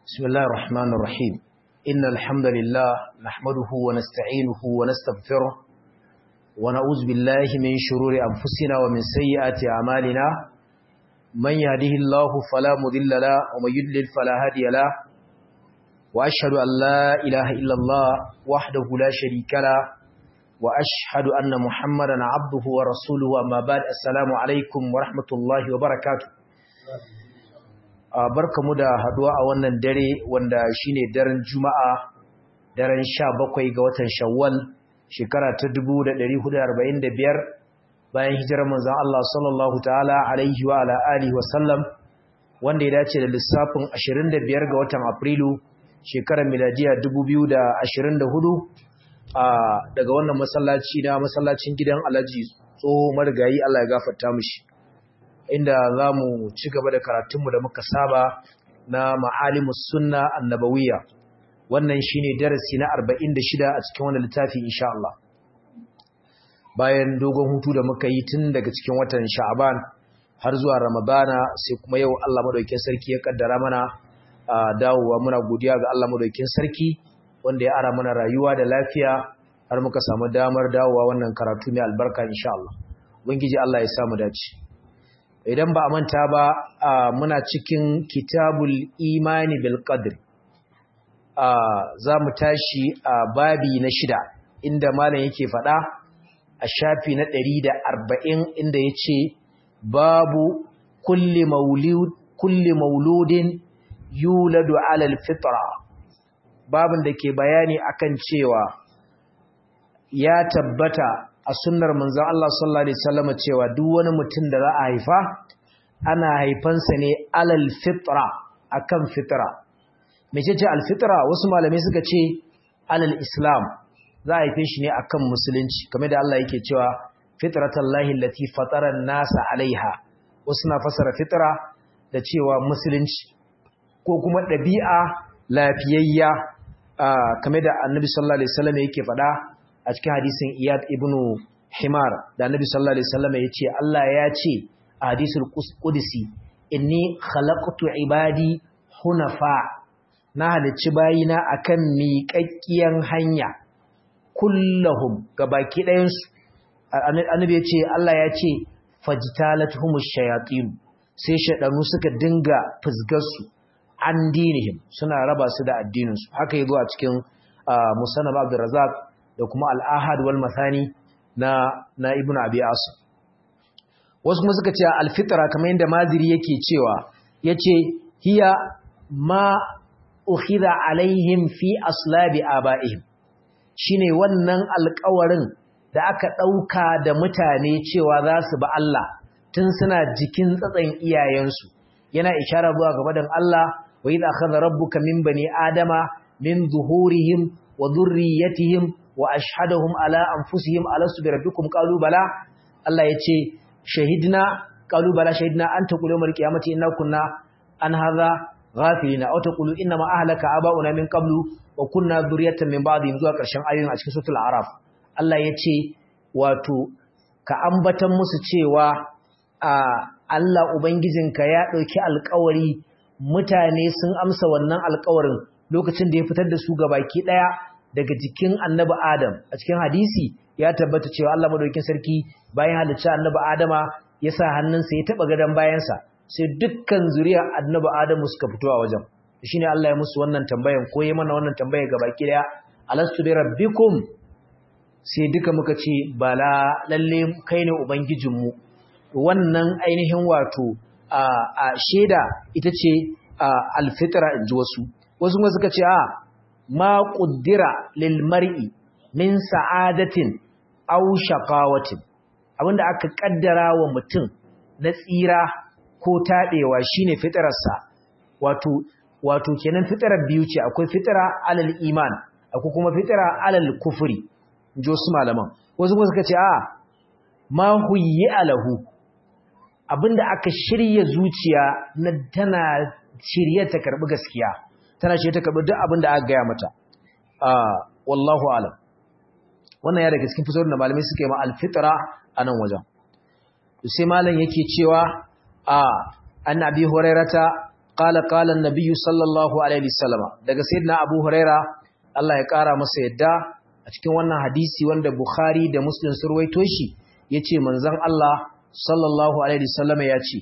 بسم الله الرحمن الرحيم إن الحمد لله نحمده ونستعينه ونستغفره ونعوذ بالله من شرور أنفسنا ومن سيئات أعمالنا من يهده الله فلا مضل له ومن يضلل فلا هادي له وأشهد أن لا إله إلا الله وحده لا شريك له وأشهد أن محمدا عبده ورسوله أما بعد السلام عليكم ورحمة الله وبركاته barkamu da haduwa a wannan dare wanda shine daren Juma'a daren 17 ga watan Shawwal shekara ta 1445 bayan hijirar manzon Allah sallallahu ta'ala alaihi wa ala alihi wa sallam wanda ya dace da lissafin 25 ga watan Afrilu shekarar miladiya 2024 a daga wannan masallaci na masallacin gidan Alhaji tsoho marigayi Allah ya gafarta mishi inda za mu ci gaba da karatunmu da muka saba na ma'alimus sunna annabawiya wannan shine darasi na 46 a cikin wannan littafi insha Allah bayan dogon hutu da muka yi tun daga cikin watan sha'aban har zuwa ramadana sai kuma yau Allah madaukakin sarki ya kaddara mana dawowa muna godiya ga Allah madaukakin sarki wanda ya ara mana rayuwa da lafiya har muka samu damar dawowa wannan karatu mai albarka insha Allah ubangiji Allah ya samu dace idan ba a manta ba muna cikin kitabul imani bil qadr za mu tashi a babi na shida inda malam yake faɗa a shafi na ɗari da arba'in inda ya ce babu kulli mauludin yuladu alal fitra babin da ke bayani akan cewa ya tabbata a sunnar manzon Allah sallallahu alaihi wasallam cewa duk wani mutum da za a haifa ana haifansa ne alal fitra akan fitra mecece al fitra wasu malamai suka ce alal islam za a haife shi ne akan musulunci kamar da Allah yake cewa fitratallahi allati fatara an-nasa alaiha wasu na fasara fitra da cewa musulunci ko kuma ɗabi'a lafiyayya kamar da annabi sallallahu alaihi wasallam yake faɗa a cikin hadisin Iyad ibn Himar da Annabi sallallahu alaihi wasallam yace Allah ya ce a hadisul qudsi inni khalaqtu ibadi hunafa na halicci bayina akan miƙaƙƙiyan hanya kullahum gabaki ɗayan su Annabi yace Allah ya ce fajtalatuhumush shayatin sai shedanu suka dinga fusgar su an dinihim suna raba su da addinin su haka yazo a cikin musannab Abdurrazzaq da kuma al'ahad wal mathani na na ibn abi asim wasu kuma suka ce alfitra kamar yadda maziri yake cewa yace hiya ma ukhidha alaihim fi aslabi abaihim shine wannan alƙawarin da aka ɗauka da mutane cewa za su ba Allah tun suna jikin tsatsan iyayensu yana ishara zuwa gaba dan Allah wa idza akhadha rabbuka min bani adama min zuhurihim wa dhurriyyatihim wa ashhadahum ala anfusihim alastu bi rabbikum qalu bala Allah yace shahidna qalu bala shahidna an taqulu yawmal qiyamati inna kunna an hadha ghafilina aw taqulu inna ma ahlaka aba'una min qablu wa kunna dhurriyatan min ba'dihim zuwa karshen ayoyin a cikin suratul a'raf Allah yace wato ka ambatan musu cewa a Allah ubangijinka ya dauki alƙawari mutane sun amsa wannan alƙawarin lokacin da ya fitar da su gabaki daya daga jikin annabi Adam a cikin hadisi ya tabbata cewa Allah madaukakin sarki bayan halicci annabi Adama ya sa hannunsa ya taba gadan bayansa sai dukkan zuriyar annabi Adamu suka fito a wajen shine Allah ya musu wannan tambayan ko yayi mana wannan tambaya baki daya alastu bi rabbikum sai duka muka ce bala lalle kai ne ubangijinmu wannan ainihin wato a a sheda ita ce alfitra inji wasu wasu kuma suka ce a ma ƙuddira lilmar'i min sa'adatin aw shaqawatin abinda aka kaddara wa mutum na tsira ko tadewa shine fitrarsa wato wato kenan fitrar biyu ce akwai fitra alal iman akwai kuma fitra alal kufri jo su malaman wasu kuma suka ce a ma huyyi alahu abinda aka shirya zuciya na tana shirye ta karbi gaskiya tana ce ta karɓi duk abin da aka gaya mata wallahu alam wannan ya daga cikin fitowar da malamai suka yi ma alfitra a nan wajen sai malam yake cewa a an abi hurairata qala qala an-nabiy sallallahu alaihi wasallam daga sayyidina abu huraira Allah ya kara masa yadda a cikin wannan hadisi wanda bukhari da muslim sun ruwaito shi yace manzon Allah sallallahu alaihi wasallam ya ce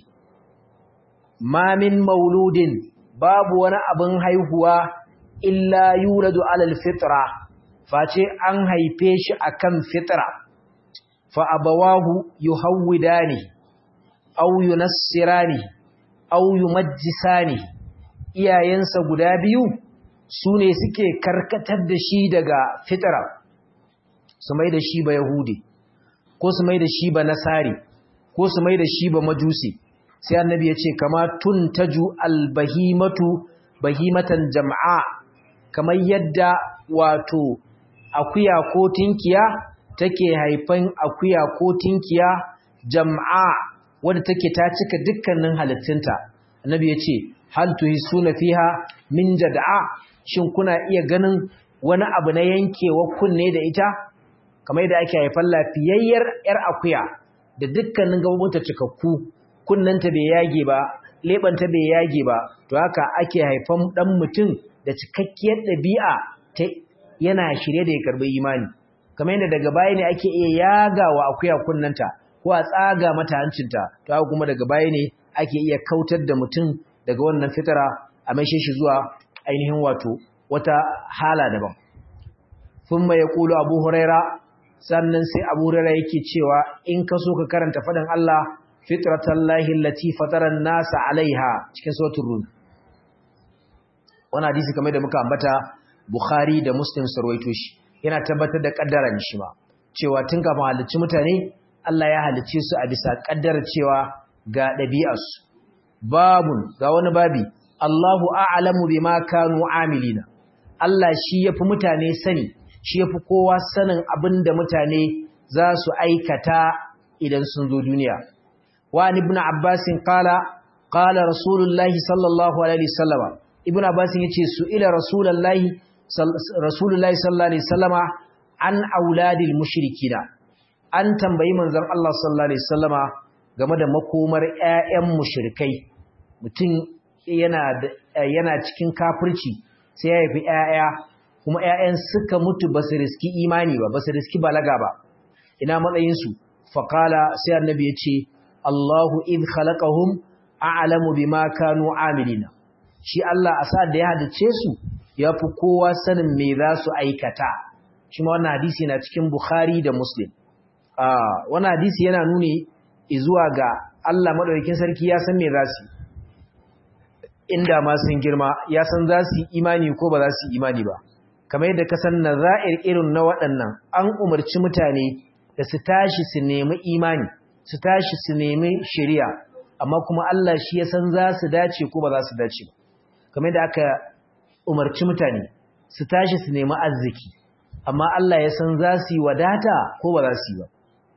ma min mauludin babu wani abin haihuwa illa yuladu alal fitra face an haife shi akan fitra fa abawahu yuhawwidani aw yunassirani aw yumajjisani iyayensa guda biyu sune suke karkatar da shi daga fitra su mai da shi ba yahudi ko su mai da shi ba nasari ko su mai da shi ba majusi sai annabi ya ce kama tuntaju albahimatu bahimatan jam'a kamar yadda wato akuya ko tinkiya take haifan akuya ko tinkiya jam'a wadda take ta cika dukkanin halittunta annabi ya ce hal tuhisuna fiha min jad'a shin kuna iya ganin wani abu na yankewa kunne da ita kamar yadda ake haifan lafiyayyar yar akuya da dukkanin gabobinta cikakku kunnanta bai yage ba lebanta bai yage ba to haka ake haifan dan mutum da cikakkiyar dabi'a ta yana shirye da ya karbi imani kamar yadda daga baya ne ake iya yagawa akuya kunnanta ko a tsaga mata hancinta to haka kuma daga baya ne ake iya kautar da mutum daga wannan fitara a maishe shi zuwa ainihin wato wata hala daban thumma yaqulu abu huraira sannan sai abu huraira yake cewa in ka so ka karanta fadan Allah fitratallahi allati fatara an-nasa alaiha cikin suratul rum wannan hadisi kamar da muka ambata bukhari da muslim sarwaito shi yana tabbatar da kaddaran shi ma cewa tun kafin halicci mutane Allah ya halicce su a bisa kaddara cewa ga ɗabi'arsu babun ga wani babi Allahu a'lamu bima kanu amilina Allah shi yafi mutane sani shi yafi kowa sanin abinda mutane za su aikata idan sun zo duniya wa ibn Abbas qala qala rasulullahi sallallahu alaihi wasallam ibn Abbas yace su ila rasulullahi rasulullahi sallallahu alaihi wasallama an auladil mushrikina an tambayi manzon Allah sallallahu alaihi wasallama game da makomar ƴaƴan mushrikai mutum yana yana cikin kafirci sai ya haifi ƴaƴa kuma ƴaƴan suka mutu basu riski imani ba basu riski balaga ba ina matsayin su faqala sai annabi ya ce Allahu id khalaqahum a'lamu bima kanu amilina shi Allah a sa da ya hadace su yafi kowa sanin me za su aikata shi ma wannan hadisi na cikin Bukhari da Muslim ah wannan hadisi yana nuni zuwa ga Allah madaukakin sarki ya san me za su inda ma sun girma ya san za su imani ko ba za su imani ba kamar yadda ka san nazair irin na waɗannan an umarci mutane da su tashi su nemi imani su tashi su nemi shari'a amma kuma Allah shi ya san za su dace ko ba za su dace ba kamar yadda aka umarci mutane su tashi su nemi arziki amma Allah ya san za su yi wadata ko ba za su yi ba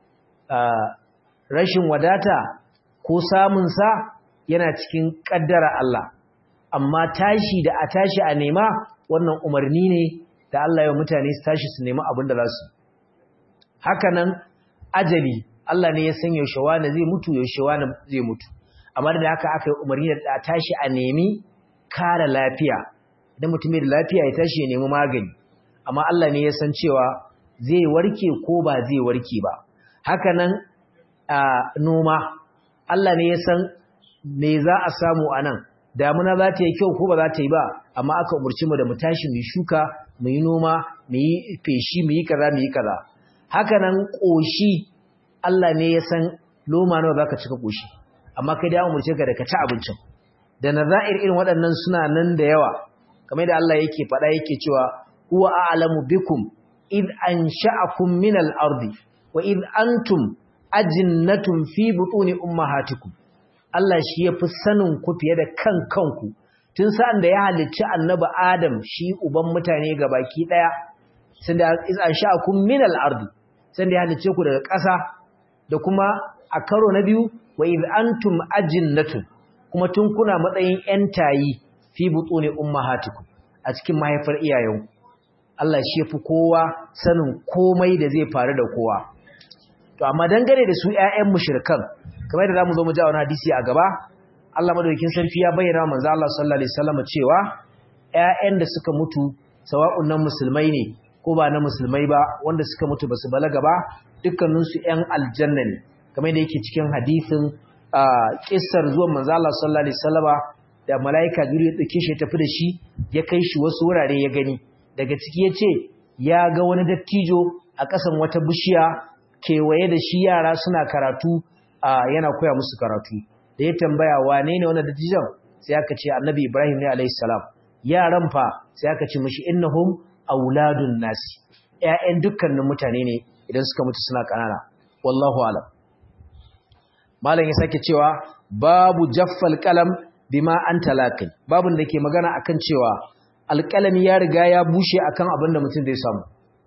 rashin wadata ko samunsa yana cikin ƙaddara Allah amma tashi da a tashi a nema wannan umarni ne da Allah ya mutane su tashi su nemi abin da za su hakanan ajali Allah ne ya san yaushe wani zai mutu yaushe wani zai mutu amma da haka aka yi umarni da a tashi a nemi kare lafiya idan mutum da lafiya ya tashi ya nemi magani amma Allah ne ya san cewa zai warke ko ba zai warke ba hakanan a noma Allah ne ya san me za a samu a nan damuna za ta yi kyau ko ba za ta yi ba amma aka umarci mu da mu tashi mu shuka mu yi noma mu yi feshi mu yi kaza mu yi kaza hakanan ƙoshi Allah ne ya san loma nawa za ka cika ƙoshi amma kai da umarce ka da ka ci abincin da nazair irin waɗannan suna nan da yawa kamar da Allah yake faɗa yake cewa huwa a'lamu bikum id ansha'akum min al-ardi wa id antum ajinnatun fi butuni ummahatikum Allah shi yafi sanin ku fiye da kan kanku tun sa'an da ya halicci annabi Adam shi uban mutane gabaki daya sanda iz ansha'akum min al-ardi sanda ya halicce ku daga ƙasa da kuma a karo na biyu wa id antum ajinnatun kuma tun kuna matsayin ƴan tayi fi butuni ummahatikum a cikin mahaifar iyayenku Allah shi yafi kowa sanin komai da zai faru da kowa to amma dangane da su ƴaƴan mushrikan kamar da zamu zo mu ji a wani hadisi a gaba Allah madaukakin sarki ya bayyana manzo Allah sallallahu alaihi wasallam cewa ƴaƴan da suka mutu sawa'un nan musulmai ne ko ba na musulmai ba wanda suka mutu basu balaga ba dukkanin su ƴan aljanna ne kamar da yake cikin hadisin kissar zuwan manzo Allah sallallahu alaihi wasallama da malaika Jibril ya dauke shi tafi da shi ya kai shi wasu wurare ya gani daga ciki yace ya ga wani dattijo a ƙasan wata bishiya kewaye da shi yara suna karatu yana koya musu karatu da ya tambaya wane ne wannan dattijon sai aka ce annabi Ibrahim ne alayhi salam yaran fa sai aka ce mishi innahum auladun nasi ƴaƴan dukkanin mutane ne idan suka mutu suna kanana wallahu alam malam ya sake cewa babu jaffal qalam bima anta laqin babun da ke magana akan cewa alqalami ya riga ya bushe akan abin da mutum zai samu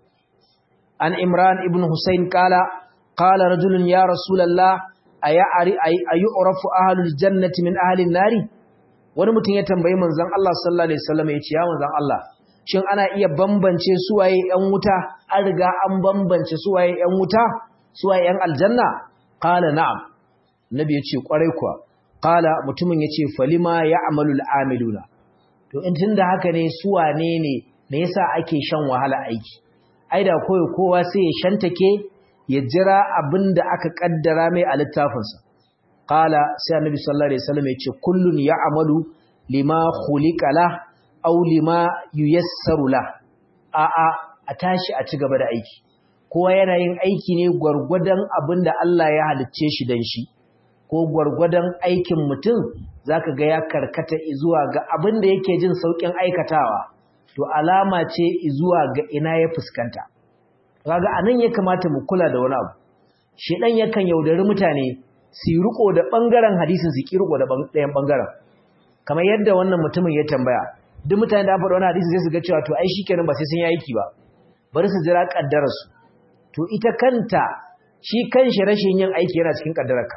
an imran ibn husayn qala qala rajulun ya rasulullah ayari ayu'rafu ahlul jannati min ahli nari wani mutum ya tambayi manzon Allah sallallahu alaihi wasallam ya ce ya manzon Allah shin ana iya bambance suwaye yan wuta an riga an bambance suwaye yan wuta suwaye yan aljanna qala na'am nabi yace kwarai kuwa qala mutumin yace falima ya'malul amiluna to in tunda haka ne suwane ne me yasa ake shan wahala aiki ai da koyo kowa sai ya shantake ya jira abinda aka kaddara mai a littafinsa qala sai annabi sallallahu alaihi wasallam yace kullun ya'malu lima khuliqa la aw lima yuyassaru la a a a tashi a ci gaba da aiki kowa yana yin aiki ne gwargwadon abinda Allah ya halicce shi dan shi ko gwargwadon aikin mutum zaka ga ya karkata zuwa ga abinda yake jin saukin aikatawa to alama ce zuwa ga ina ya fuskanta kaga anan ya kamata mu kula da wani abu shedan yakan yaudari mutane su riko da bangaren hadisin su ki riko da ɗayan bangaren kamar yadda wannan mutumin ya tambaya duk mutane da faɗa wani hadisi sai su ga cewa to ai shikenan ba sai sun yi aiki ba bari su jira kaddarar su to ita kanta shi kanshi rashin yin aiki yana cikin kaddararka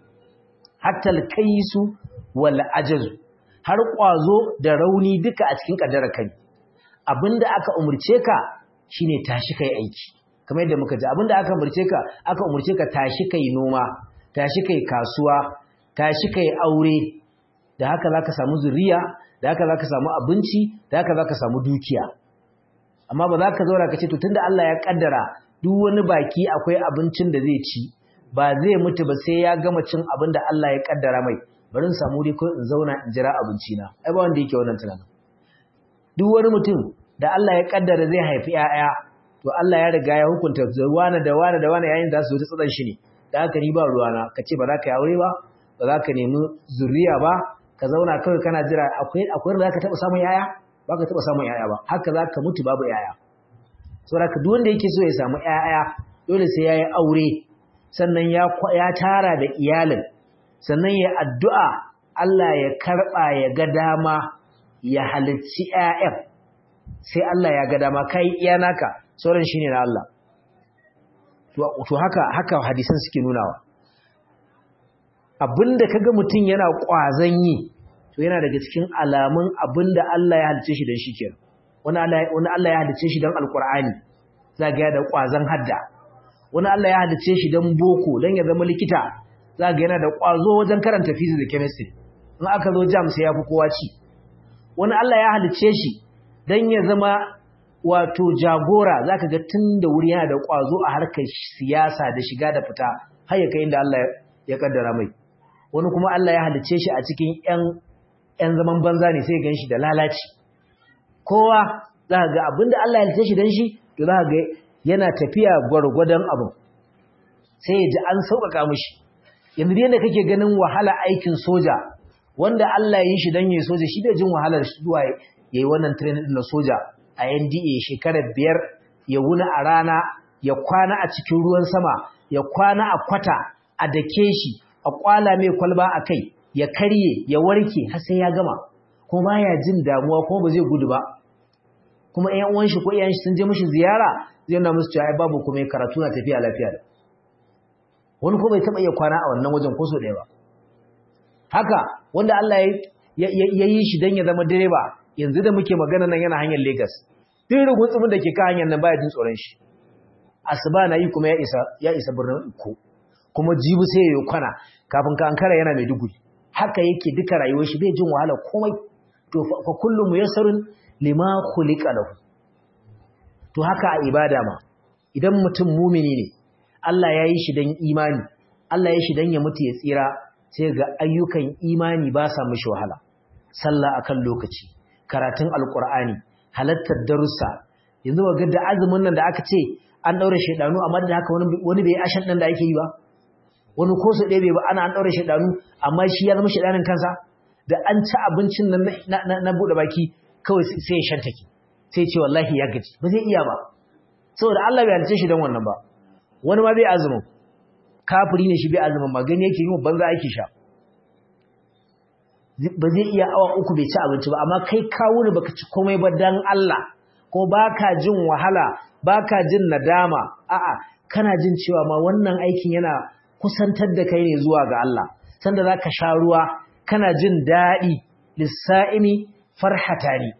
hatta al-kaisu wal ajazu har kwazo da rauni duka a cikin kaddararka ne abinda aka umurce ka shine tashi kai aiki kamar yadda muka ji abinda aka umurce ka aka umurce ka tashi kai noma tashi kai kasuwa tashi kai aure da haka zaka samu zuriya da haka zaka samu abinci da haka zaka samu dukiya amma ba za ka zaura ka ce to tunda Allah ya kaddara duk wani baki akwai abincin da zai ci ba zai mutu ba sai ya gama cin abin da Allah ya kaddara mai bari in samu dai ko in zauna in jira abinci na ai ba wanda yake wannan tunanin duk wani mutum da Allah ya kaddara zai haifi 'ya'ya, to Allah ya riga ya hukunta wani da wani da wani yayin da su ji tsadan shi ne da haka ni ba ruwana ka ce ba za ka yi aure ba ba za ka nemi zuriya ba ka zauna kawai kana jira akwai akwai da za ka taɓa samun yaya ba ka taɓa samun yaya ba haka za ka mutu babu yaya saboda ka duk wanda yake so ya samu yaya dole sai ya yi aure sannan ya ya tara da iyalin sannan ya addu'a Allah ya karɓa ya ga dama ya halicci ƴaƴan sai Allah ya ga dama kai iya naka sauran shine na Allah to haka haka hadisan suke nunawa abinda kaga mutum yana kwazan yi to yana daga cikin alamun abinda Allah ya halice shi dan shi kenan wani Allah wani Allah ya halice shi dan alqur'ani zaga da kwazan hadda wani Allah ya halice shi dan boko dan ya zama likita zaga yana da kwazo wajen karanta physics da chemistry in aka zo jam sai yafi kowa ci wani Allah ya halice shi dan ya zama wato jagora zaka ga tun da wuri yana da kwazo a harkar siyasa da shiga da fita har ya kai inda Allah ya kaddara mai wani kuma Allah ya halice shi a cikin ƴan ƴan zaman banza ne sai gan shi da lalaci kowa zaka ga abinda Allah ya halice shi dan shi to zaka ga yana tafiya gwargwadon abu sai ya ji an sauƙaƙa mishi yanzu da kake ganin wahala aikin soja wanda Allah ya yi shi dan yayi soja shi bai jin wahalar zuwa yayi wannan training din na soja a NDA shekarar biyar ya wuna a rana ya kwana a cikin ruwan sama ya kwana a kwata a dake shi a kwala mai kwalba a kai ya karye ya warke har sai ya gama kuma baya jin damuwa kuma ba zai gudu ba kuma ƴan uwan shi ko ƴan shi sun je mishi ziyara zai nuna musu cewa ai babu kuma karatu na tafiya lafiya da wani ko bai taba iya kwana a wannan wajen ko so ɗaya ba haka wanda Allah ya yi shi dan ya zama direba yanzu da muke magana nan yana hanyar Lagos duk rugutsumin da ke kan hanyar nan baya jin tsoron shi asuba na yi kuma ya isa ya isa birnin Iko kuma jibi sai ya kwana kafin ka ankara yana mai duguri haka yake duka rayuwar shi bai jin wahala komai to fa kullu muyassarun lima khuliqa lahu to haka a ibada ma idan mutum mumini ne Allah ya yi shi dan imani Allah ya yi shi dan ya mutu ya tsira sai ga ayyukan imani ba sa mishi wahala sallah akan lokaci karatun alqur'ani halattar darussa yanzu ga da azumin nan da aka ce an daure shedanu amma da haka wani wani bai ashan dan da ake yi ba wani ko su ɗebe ba ana an daure shedanu amma shi ya zama shedanin kansa da an ci abincin nan na bude baki kawai sai ya shantake sai ce wallahi ya gaji ba zai iya ba saboda Allah bai halice shi dan wannan ba wani ma bai azumin kafiri ne shi bai azumin ba gani yake yi banza yake sha ba zai iya awa uku bai ci abinci ba amma kai kawo ne baka ci komai ba dan Allah ko baka jin wahala baka jin nadama a'a kana jin cewa ma wannan aikin yana kusantar da kai ne zuwa ga Allah sanda zaka sha ruwa kana jin daɗi lissa'imi farhatani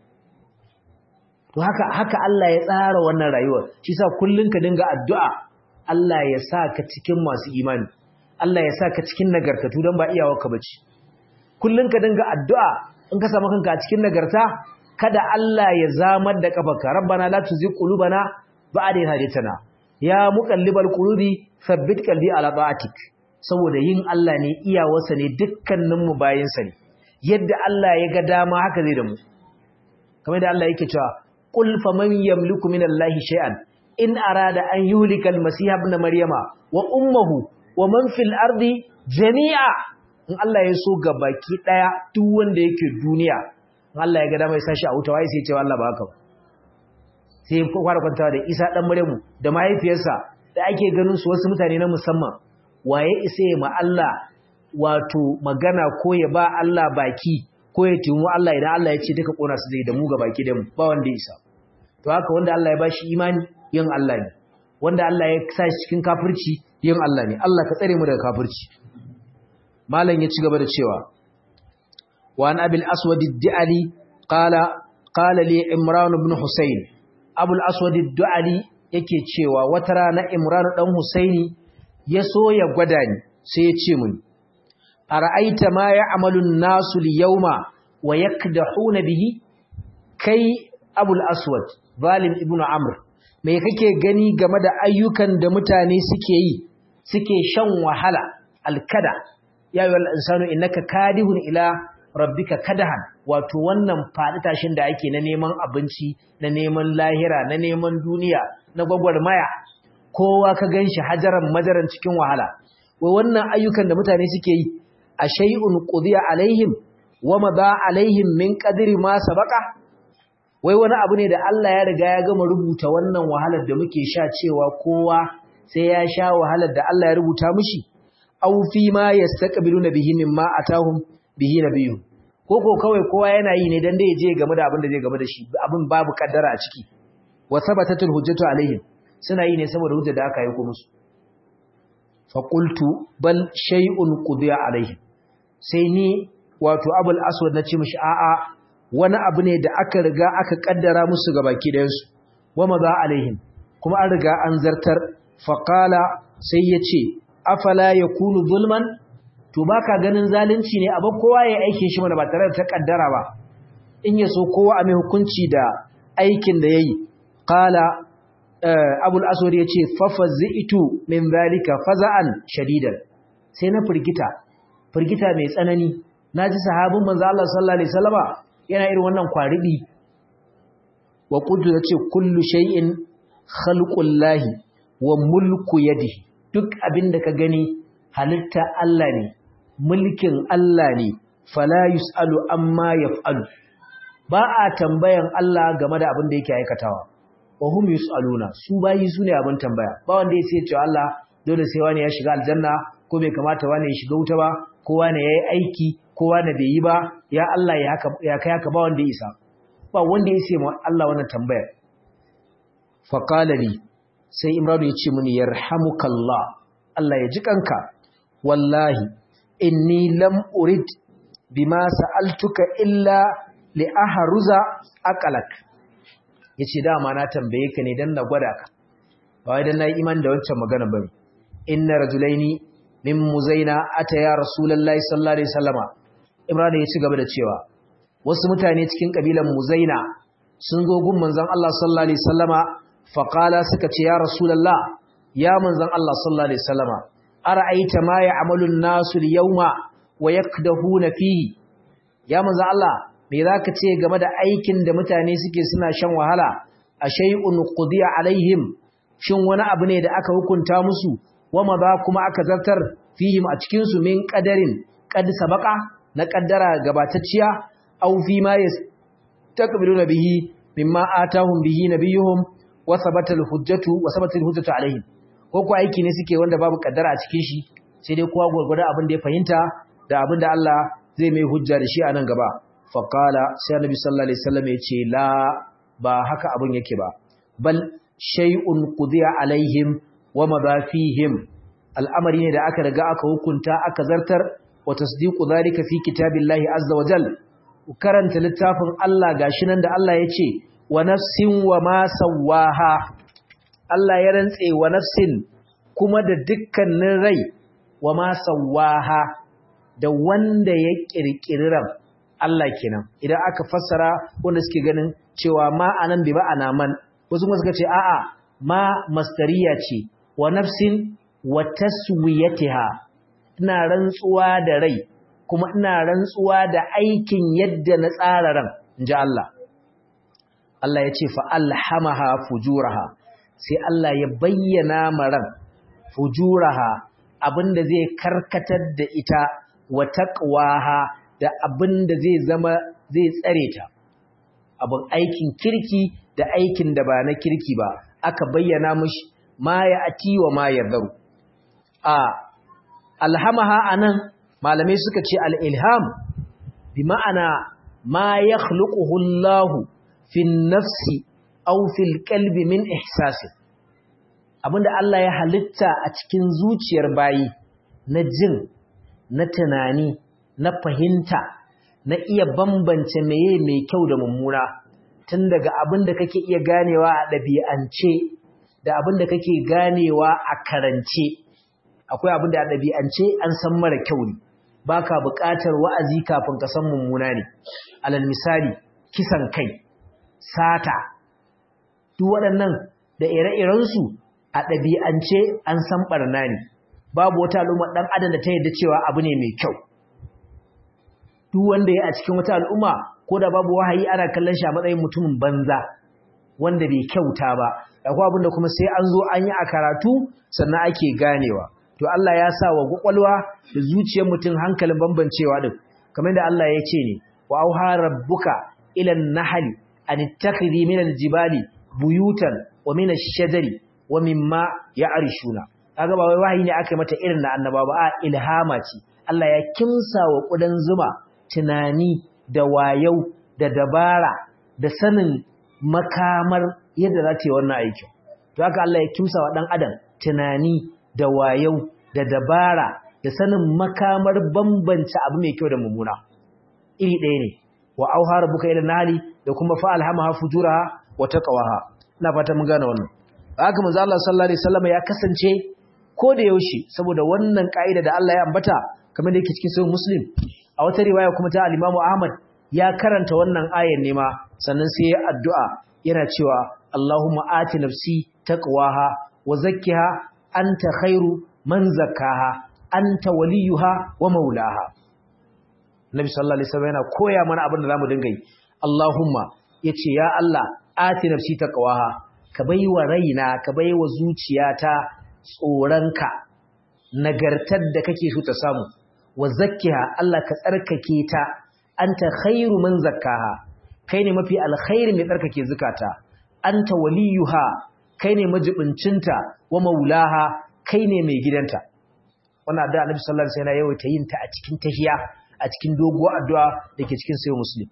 to haka haka Allah ya tsara wannan rayuwar shi sa kullun ka dinga addu'a Allah ya sa ka cikin masu imani Allah ya sa ka cikin nagartatu don ba iyawarka bace kullun ka dinga addu'a in ka samu kanka a cikin nagarta kada Allah ya zamar da kafarka rabbana la tuzigh qulubana ba'da idh hadaytana ya muqallibal qulubi thabbit qalbi ala ta'atik saboda yin Allah ne iyawarsa ne dukkanin mu bayinsa ne yadda Allah ya ga dama haka zai da mu kamar da Allah yake cewa qul faman yamliku minallahi shay'an in arada an yuhlikal masiha ibn maryama wa ummuhu wa man fil ardi jami'a in Allah ya so ga baki daya duk wanda yake duniya in Allah ya ga dama ya sashi a wuta wai sai ya ce Allah ba haka ba sai ya fara kwantawa da Isa dan Maryamu da mahaifiyarsa da ake ganin su wasu mutane na musamman waye isa ya ma Allah wato magana ko ya ba Allah baki ko ya tumu Allah idan Allah ya ce duka kona su zai da mu ga baki da mu ba wanda ya isa to haka wanda Allah ya bashi imani yin Allah ne wanda Allah ya sa shi cikin kafirci yin Allah ne Allah ka tsare mu daga kafirci malam ya ci gaba da cewa wa an abil aswad ad-da'ali qala qala li imran ibn husayn abul aswad ad-da'ali yake cewa wata rana imran dan husaini ya so ya gwada ni sai ya ce mun ara'aita ma ya'malu an-nasu al-yawma wa yakdahuna bihi kai abul aswad zalim ibnu amr me kake gani game da ayyukan da mutane suke yi suke shan wahala alkada ya yi insanu innaka kadihun ila rabbika kadahan wato wannan faɗi tashin da ake na neman abinci na neman lahira na neman duniya na gwagwarmaya kowa ka ganshi hajaran majaran cikin wahala wai wannan ayyukan da mutane suke yi a shay'un qudiya alaihim wa madha alaihim min qadri ma sabaqa wai wani abu ne da Allah ya riga ya gama rubuta wannan wahalar da muke sha cewa kowa sai ya sha wahalar da Allah ya rubuta mishi aw fi ma yastaqbiluna bihi mimma atahum bihi nabiyyu ko ko kawai kowa yana yi ne dan da je game da abin da zai game da shi abin babu kaddara a ciki wa sabatatul hujjatu alaihim suna yi ne saboda hujja da aka yi ko musu fa qultu bal shay'un qudiya alaihim sai ni wato abul aswad na ce mishi a'a wani abu ne da aka riga aka kaddara musu ga baki ɗayansu wa maza alaihim kuma an riga an zartar faƙala sai ya ce afala ya kunu zulman to ba ka ganin zalunci ne abin kowa ya aikin shi mana ba tare da ta kaddara ba in ya so kowa a mai hukunci da aikin da ya yi ƙala abul aswad ya ce fafa zi'itu min zalika faza'an shadidan sai na firgita firgita mai tsanani na ji sahabin manzo Allah sallallahu alaihi wasallama yana irin wannan kwaribi wa qultu yace kullu shay'in khalqullahi wa mulku yadihi duk abinda ka gani halitta Allah ne mulkin Allah ne fala yusalu amma yaf'alu ba a tambayan Allah game da abin da yake aikatawa wa hum yusaluna su bayi su ne abin tambaya ba wanda ya ce cewa Allah dole sai wani ya shiga aljanna ko bai kamata wani ya shiga wuta ba ko wani yayi aiki kowa da bai yi ba ya Allah ya kai haka ba wanda ya isa ba wanda ya ce ma Allah wannan tambayar faqala li sai imranu ya ce mini yarhamukallah Allah ya ji kanka wallahi inni lam urid bima sa'altuka illa li ahruza aqalak yace dama na tambaye ka ne dan na gwada ka ba wai dan nayi imani da wancan magana bane inna rajulaini min muzaina ataya rasulullahi sallallahu alaihi wasallama imran ya ci gaba da cewa wasu mutane cikin kabilan muzaina sun zo gun manzon Allah sallallahu alaihi wasallama faqala suka ce ya rasulullah ya manzon Allah sallallahu alaihi wasallama ara'aita ma ya'malu an-nasu al-yawma wa yakdahuna fihi ya manzon Allah me zaka ce game da aikin da mutane suke suna shan wahala a shay'un qudiya alaihim shin wani abu ne da aka hukunta musu wama ba kuma aka zartar fihim a cikin su min qadarin qad sabaqa na qaddara gabatacciya aw fi ma yastaqbiluna bihi mimma atahum bihi nabiyuhum wa sabata al-hujjatu wa sabata al-hujjatu alaihim ko ko aiki ne suke wanda babu kaddara a cikin shi sai dai kowa gurgurda abin da ya fahimta da abin da Allah zai mai hujja da shi a nan gaba faqala sai annabi sallallahu alaihi wasallam ya ce la ba haka abin yake ba bal shay'un qudiya alaihim wa madafihim al'amari ne da aka riga aka hukunta aka zartar wa tasdiqu zalika fi kitabillahi azza wa jal karanta littafin Allah gashi nan da Allah ya ce wa nafsin wa ma sawaha Allah ya rantse wa nafsin kuma da dukkanin rai wa ma sawaha da wanda ya kirkiri ran Allah kenan idan aka fassara wanda suke ganin cewa ma anan bi ma'ana man wasu kuma suka ce a'a ma mastariya ce wa nafsin wa taswiyatiha ina rantsuwa da rai kuma ina rantsuwa da aikin yadda na tsara ran inji Allah Allah ya ce fa alhamaha fujuraha sai Allah ya bayyana maran fujuraha abinda zai karkatar da ita wa taqwaha da abinda zai zama zai tsare ta abin aikin kirki da aikin da ba na kirki ba aka bayyana mushi ma ya ati wa ma ya zaru a alhamaha anan malamai suka ce al-ilham bi ma'ana ma yakhluquhu Allahu fi nafsi aw fil qalbi min ihsasi abinda Allah ya halitta a cikin zuciyar bayi na jin na tunani na fahimta na iya bambance meye mai kyau da mummuna tun daga abin da kake iya ganewa a ɗabi'ance da abin da kake ganewa a karance akwai abin da a ɗabi'ance an san mara kyau ne ba ka buƙatar wa'azi kafin ka san mummuna ne alal misali kisan kai sata duk waɗannan da ire-irensu a ɗabi'ance an san ɓarna ne babu wata al'umma ɗan adam da ta yadda cewa abu ne mai kyau duk wanda ya a cikin wata al'umma ko da babu wahayi ana kallon shi a matsayin mutumin banza wanda bai kyauta ba akwai abin da kuma sai an zo an yi a karatu sannan ake ganewa to Allah ya sa wa kwakwalwa da zuciyar mutum hankalin bambancewa din kamar da Allah ya ce ne wa auha rabbuka ila an-nahli an ittakhidhi min al-jibali buyutan wa min ash-shajari wa mimma ya'rishuna kaga ba wai wahayi ne aka mata irin na annaba ba a ilhama ce Allah ya kimsa wa kudan zuma tunani da wayau da dabara da sanin makamar yadda za ta yi wannan aikin to haka Allah ya kimsa wa dan adam tunani da wayau da dabara da sanin makamar bambance abu mai kyau da mummuna iri ɗaya ne wa auha rabbuka ila nali da kuma fa alhamaha fujuraha wa taqwaha ina fata mun gane wannan haka manzo Allah sallallahu alaihi wasallam ya kasance ko da yaushe saboda wannan kaida da Allah ya ambata kamar da yake cikin sahih muslim a wata riwaya kuma ta al-Imam Ahmad ya karanta wannan ayar ne ma sannan sai ya addu'a yana cewa Allahumma ati nafsi taqwaha wa zakkiha anta khairu man zakkaha anta waliyuha wa maulaha Nabi sallallahu alaihi wasallam yana koya mana abin da zamu dinga yi Allahumma yace ya Allah ati nafsi taqwaha ka baiwa raina ka baiwa zuciyata tsoranka nagartar da kake so ta samu wa zakkiha Allah ka tsarkake ta anta khairu man zakkaha kai ne mafi alkhairi mai tsarkake zakata anta waliyuha kai ne majibincinta wa maulaha kai ne mai gidanta wannan addu'a Annabi sallallahu alaihi wasallam yawaita yin ta a cikin tahiya a cikin doguwar addu'a dake cikin sayyid muslim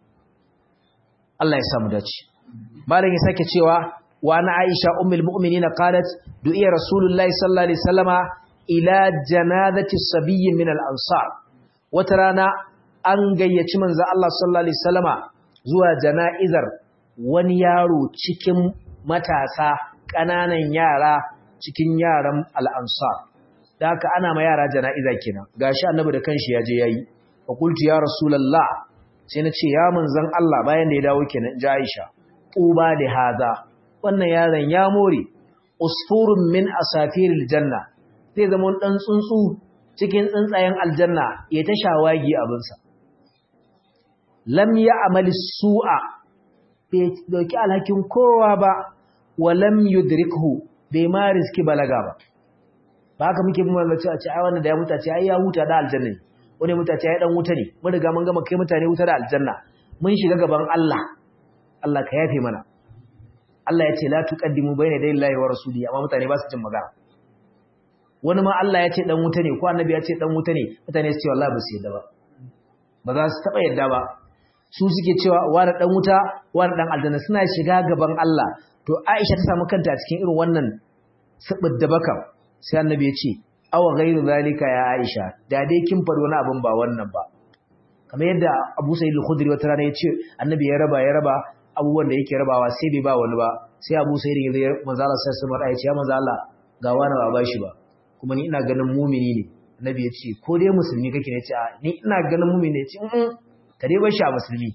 Allah ya samu dace malam ya sake cewa wa ana Aisha ummul mu'minin qalat du'iya rasulullahi sallallahu alaihi wasallama ila janazati sabiyyin min al-ansar wata rana an gayyaci manzo Allah sallallahu alaihi wasallama zuwa jana'izar wani yaro cikin matasa ƙananan yara cikin yaran al-ansar da haka ana ma yara jana'iza kenan gashi annabi da kanshi ya je yayi fa qultu ya rasulullah sai na ce ya manzon Allah bayan da ya dawo kenan ji Aisha tuba da haza wannan yaron ya more usfurun min asafiril janna zai zama dan tsuntsu cikin tsuntsayen aljanna ya ta shawagi abinsa lam ya amali su'a bai dauki alhakin kowa ba wa lam yudrikhu bai ma riski balaga ba ba haka muke bin mallaci a ce ai wannan da ya muta ce ai ya huta da aljanna ne wani muta ce ai dan wuta ne mun riga mun gama kai mutane wuta da aljanna mun shiga gaban Allah Allah ka yafe mana Allah ya ce la tuqaddimu bayna yaday Allahi wa rasuli amma mutane ba su jin magana wani ma Allah ya ce dan wuta ne ko annabi ya ce dan wuta ne mutane su ce wallahi ba su yadda ba ba za su taba yadda ba su suke cewa wani dan wuta wani dan aljanna suna shiga gaban Allah to Aisha ta samu kanta a cikin irin wannan sabid da baka sai annabi ya ce awa ghairu zalika ya Aisha da dai kin faɗi wani abin ba wannan ba kamar yadda Abu Sa'id al-Khudri wata rana ya ce annabi ya raba ya raba abubuwan da yake rabawa sai bai ba wani ba sai Abu Sa'id ya zai manzo Allah sai sama ya ce ya manzo Allah ga wani ba ba shi ba kuma ni ina ganin mumini ne annabi ya ce ko dai musulmi kake ne ce a ni ina ganin mumini ne ce in ka dai bar shi a musulmi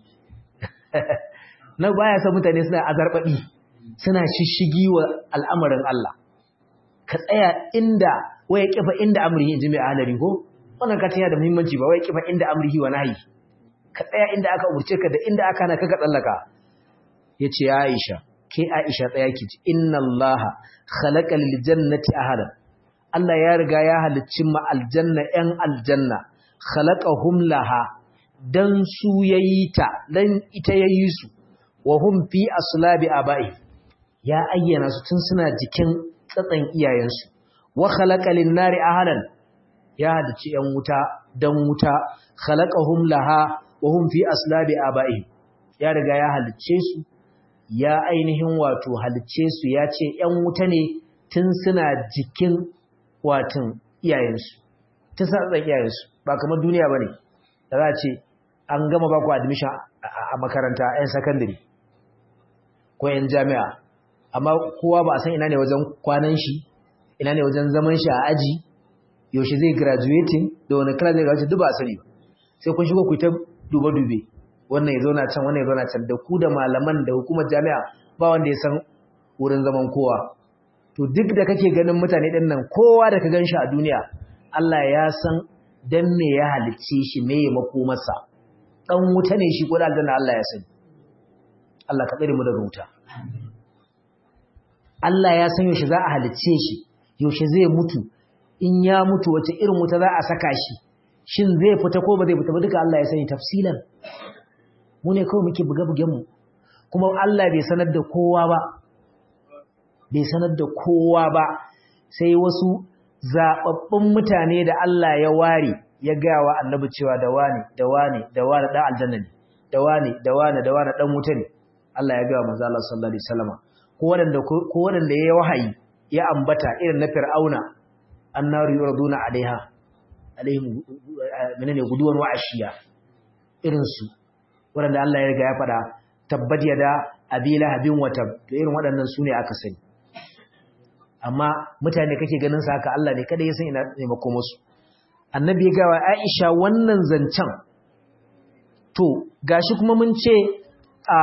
na baya san mutane suna azarbabi suna shishigi wa al'amarin Allah ka tsaya inda waya kifa inda amrihi inji mai ahalari ko wannan ka tana da muhimmanci ba waya kifa inda amrihi wa nahi ka tsaya inda aka umurce ka da inda aka na kaka tsallaka yace ya Aisha ke Aisha tsaya ki ji inna Allaha khalaqa lil jannati ahadan Allah ya riga ya halicci ma aljanna yan aljanna khalaqahum laha dan su yayi ta dan ita yayi su wa hum fi aslabi abai ya ayyana su tun suna jikin tsatsan iyayensu wa khalaqa lin-nari ahlan ya hadace yan wuta dan wuta khalaqahum laha wa hum fi aslabi abai ya riga ya halicce su ya ainihin wato halicce su ya ce yan wuta ne tun suna jikin watan iyayensu tun suna tsatsan iyayensu ba kamar duniya bane da za a ce an gama ba ku admission a makaranta yan secondary ko yan jami'a amma kowa ba a san ina ne wajen kwanan shi ina ne wajen zaman shi a aji yaushe zai graduating da wani class zai graduate duk ba a sani ba sai kun shigo ku ta dube-dube wannan ya zauna can wannan ya zauna can da ku da malaman da hukumar jami'a ba wanda ya san wurin zaman kowa to duk da kake ganin mutane din nan kowa da ka gan shi a duniya Allah ya san dan me ya halicce shi me ya makomarsa dan wuta ne shi ko da aljanna Allah ya sani Allah ka tsare mu daga wuta Allah ya san yaushe za a halicce shi yaushe zai mutu in ya mutu wace irin wuta za a saka shi shin zai fita ko ba zai fita ba duka Allah ya sani tafsilan mu ne kawai muke buga-bugen mu kuma Allah bai sanar da kowa ba bai sanar da kowa ba sai wasu zababbun mutane da Allah ya ware ya gaya wa annabi cewa da wani da wani da wani dan aljanna ne da wani da wani da wani dan wuta ne Allah ya gaya wa manzo Allah sallallahu alaihi wasallam ko wanda ko wanda ya wahayi ya ambata irin na fir'auna annaru yuraduna alaiha alaihim menene guduwan wa'ashiya irin su wanda Allah ya riga ya fada tabbat yada abila habin watab to irin waɗannan sune aka sani amma mutane kake ganin sa haka Allah ne kada ya san ina ne makoma su annabi ya ga wa Aisha wannan zancen to gashi kuma mun ce a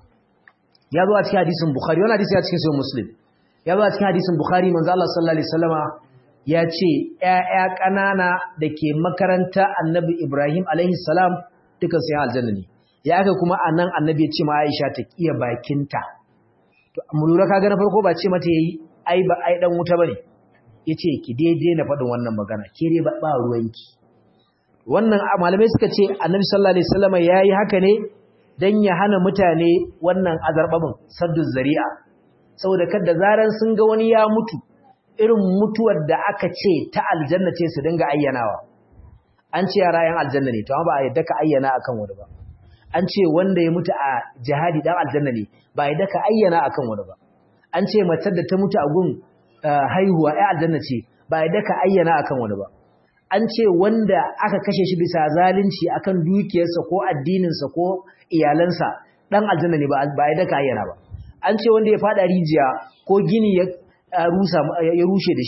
ya zo a cikin hadisin Bukhari wannan hadisi ya cikin sahih Muslim ya zo a cikin hadisin Bukhari manzo Allah sallallahu alaihi wasallama ya ce ƴaƴa ƙanana da ke makaranta Annabi Ibrahim alaihi salam dukan su aljanna ne ya aka kuma anan Annabi ya ce ma Aisha ta kiya bakinta to mu lura kaga na farko ba ce mata yayi ai ba ai dan wuta bane yace ki daidai na faɗin wannan magana ke dai ba ba ruwanki wannan malamai suka ce Annabi sallallahu alaihi wasallama yayi haka ne dan ya hana mutane wannan azarbabin saddu zari'a saboda kada zaran sun ga wani ya mutu irin mutuwar da aka ce ta aljanna ce su dinga ayyanawa an ce yara yan aljanna ne to amma ba a yadda ka ayyana akan wani ba an ce wanda ya mutu a jihadi dan aljanna ne ba a yadda ka ayyana akan wani ba an ce matar da ta mutu a gun haihuwa ya aljanna ce ba a yadda ka ayyana akan wani ba an ce wanda aka kashe shi bisa zalunci akan dukiyarsa ko addininsa ko iyalansa dan aljanna ne ba a yadda ka ayyana ba an ce wanda ya fada rijiya ko gini ya rusa ya rushe da shi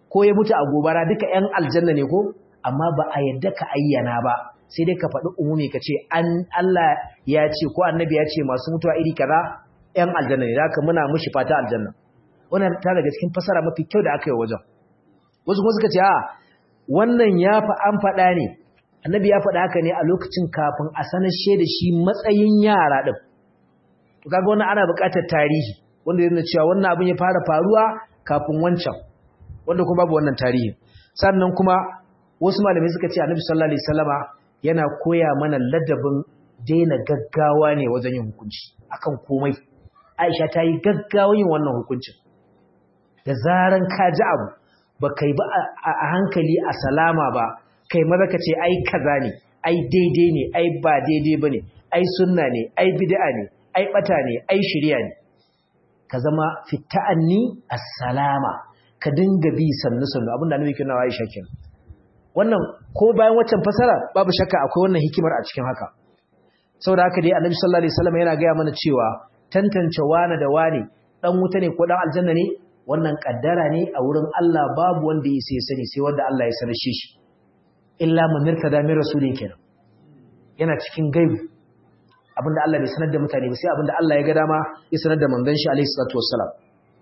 ko ya mutu a gobara duka ‘yan aljanna ne ko amma ba a yadda ka ayyana ba sai dai ka faɗi umumi ka ce an Allah ya ce ko annabi ya ce masu mutuwa iri kaza ‘yan aljanna ne haka muna mushi fata aljanna wannan ta daga cikin fasara mafi kyau da aka yi wajen wasu kuma suka ce a wannan ya fa an faɗa ne annabi ya faɗa haka ne a lokacin kafin a sanar da shi matsayin yara ɗin to kaga wannan ana buƙatar tarihi wanda yana cewa wannan abin ya fara faruwa kafin wancan wanda kuma babu wannan tarihi sannan kuma wasu malamai suka ce annabi sallallahu alaihi wasallama yana koya mana ladabin daina gaggawa ne wajen yin hukunci akan komai Aisha ta yi gaggawa yin wannan hukuncin da zaran ka ji abu ba kai ba a hankali a salama ba kai maza ka ce ai kaza ne ai daidai ne ai ba daidai ba ne ai sunna ne ai bid'a ne ai bata ne ai shirya ne ka zama fita'anni as-salama ka dinga bi sannu sannu abinda annabi ke nawa Aisha kenan wannan ko bayan waccan fasara babu shakka akwai wannan hikimar a cikin haka saboda haka dai annabi sallallahu alaihi wasallam yana gaya mana cewa tantance wani da wani dan wuta ne ko dan aljanna ne wannan kaddara ne a wurin Allah babu wanda ya sai sani sai wanda Allah ya sanar shi illa man irtada min rasulin kenan yana cikin gaibu abinda Allah bai sanar da mutane ba sai abinda Allah ya ga dama ya sanar da manzon shi alaihi salatu wassalam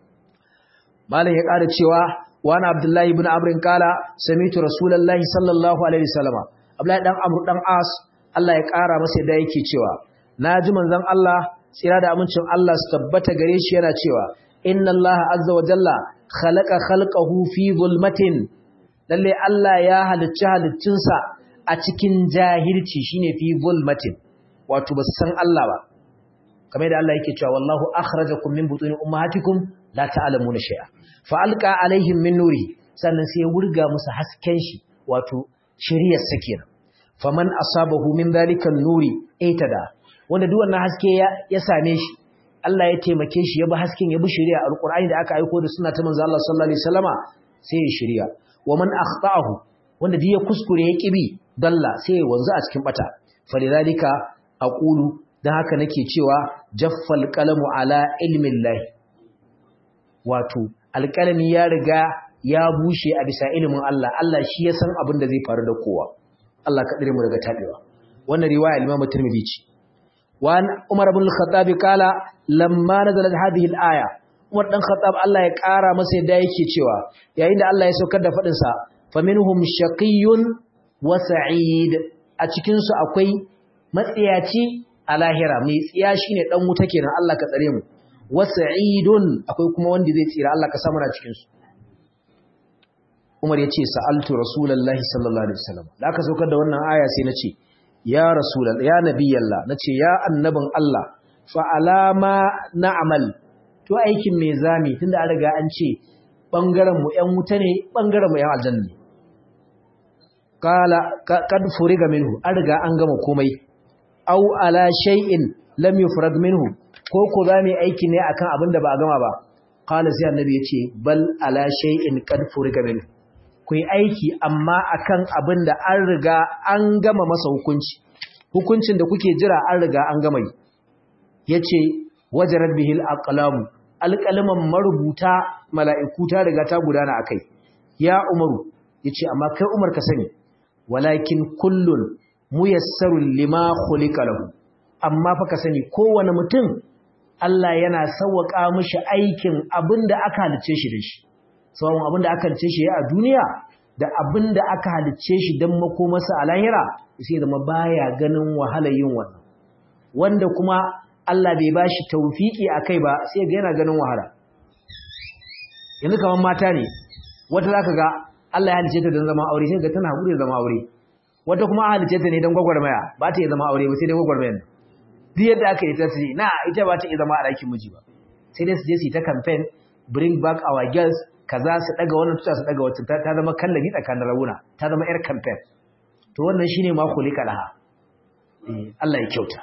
malam ya ƙara cewa wani abdullahi ibn amr kala samitu rasulullahi sallallahu alaihi wasallam abdullahi dan amr dan as Allah ya ƙara masa da yake cewa naji manzon Allah tsira da amincin Allah su tabbata gare shi yana cewa inna Allah azza wa jalla khalaqa khalqahu fi zulmatin lalle Allah ya halicci haliccinsa a cikin jahilci shine fi zulmatin wato ba san Allah ba kamar yadda Allah yake cewa wallahu akhrajakum min butuni ummahatikum la ta'lamuna shay'a fa alqa alaihim min nuri sannan sai ya wurga musu hasken shi wato shiriyar sakina faman asabahu min dhalika nuri aitada wanda duk wannan haske ya same shi Allah ya taimake shi ya bi hasken ya bi shari'a alqur'ani da aka aika da sunna ta manzo Allah sallallahu alaihi wasallama sai ya shari'a wa man akhta'ahu wanda duk ya kuskure ya kibi dalla sai ya wanzu a cikin bata falidhalika aqulu dan haka nake cewa jaffal qalamu ala ilmi llahi wato alqalami ya riga ya bushe a bisa ilimin Allah Allah shi ya san abin da zai faru da kowa Allah ka dire mu daga tabewa wannan riwaya Imam Tirmidhi ce wa Umar ibn al-Khattab kala lamma nazalat hadhihi al-aya Umar dan Khattab Allah ya kara masa yadda yake cewa yayin da Allah ya saukar da fadin sa faminhum shaqiyyun wa sa'id a cikin su akwai matsiyaci a lahira mai tsiya shine dan wuta kenan Allah ka tsare mu wa sa'idun akwai kuma wanda zai tsira Allah ka samu na cikin su Umar ya ce sa'altu Rasulullahi sallallahu Alaihi wasallam da aka saukar da wannan aya sai na ce, Ya Rasulallah, ya Nabiyallah, na ce, Ya annabin Allah, fa'alama na amal, to aikin mai zami tun da an riga an ce, ɓangarenmu ‘yan wuta ne, ɓangarenmu ‘yan aljanna ne. Kala, kad furiga minhu, an riga an gama komai, au ala shay'in lam yufrag minhu, ko ko za mu aiki ne akan abin da ba a gama ba. Kala sai annabi ya ce, bal ala shay'in kad furiga minhu. ku yi aiki amma akan abin da an riga an gama masa hukunci hukuncin da kuke jira an riga an gama yi yace wajarat bihil aqlamu alqalaman marubuta mala'iku ta riga ta gudana akai ya umaru yace amma kai umar ka sani walakin kullun muyassarun lima khuliqa lahu amma fa ka sani kowane mutum Allah yana sauwaka mishi aikin abinda aka halice shi da shi tsawon abin da aka halice shi a duniya da abin da aka halice shi don makomarsa a lahira sai zama baya ganin wahalar yin wannan wanda kuma Allah bai ba shi taufiki a kai ba sai ga yana ganin wahala yanzu kamar mata ne wata za ka ga Allah ya halice ta don zama aure sai ga tana haƙuri da zama aure wata kuma a halice ta ne don gwagwarmaya ba ta iya zama aure ba sai dai gwagwarmaya duk yadda aka yi ta ce na ita ba ta iya zama a ɗakin miji ba sai dai su je su yi ta campaign bring back our girls kaza su daga wannan tuta su daga wacce ta zama kallabi tsakanin rauna ta zama yar campaign to wannan shine ma kulika laha eh Allah ya kyauta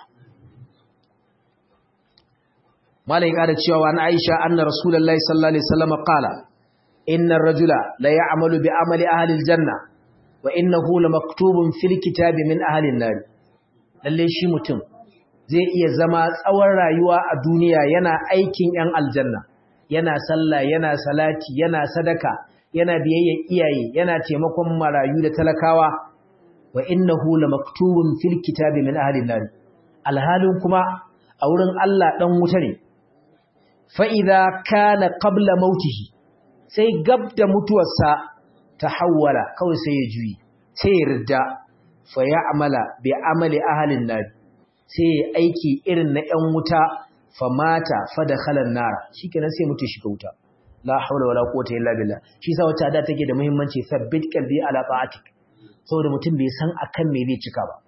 malai kada cewa wa Aisha anna rasulullahi sallallahu alaihi wasallam qala inna ar-rajula la ya'malu bi amali ahli al-janna wa innahu lamaktubun fil kitabi min ahli an-nar lalle shi mutum zai iya zama tsawon rayuwa a duniya yana aikin yan aljanna yana sallah yana salati yana sadaka yana biyayya iyaye yana taimakon marayu da talakawa wa innahu lamaktubun fil kitabi min ahli an alhalin kuma a wurin Allah dan wuta ne fa idza kana qabla mautihi sai gab da mutuwarsa tahawwala kawai sai ya juyi sai ya ridda fa ya'mala bi amali ahli an sai ya aiki irin na ƴan wuta fa mata fa dakhala an-nar shikenan sai mutu shiga wuta la haula wala quwwata illa billah shi yasa wata da take da muhimmanci sabbit qalbi ala ta'atik saboda mutum bai san akan me zai cika ba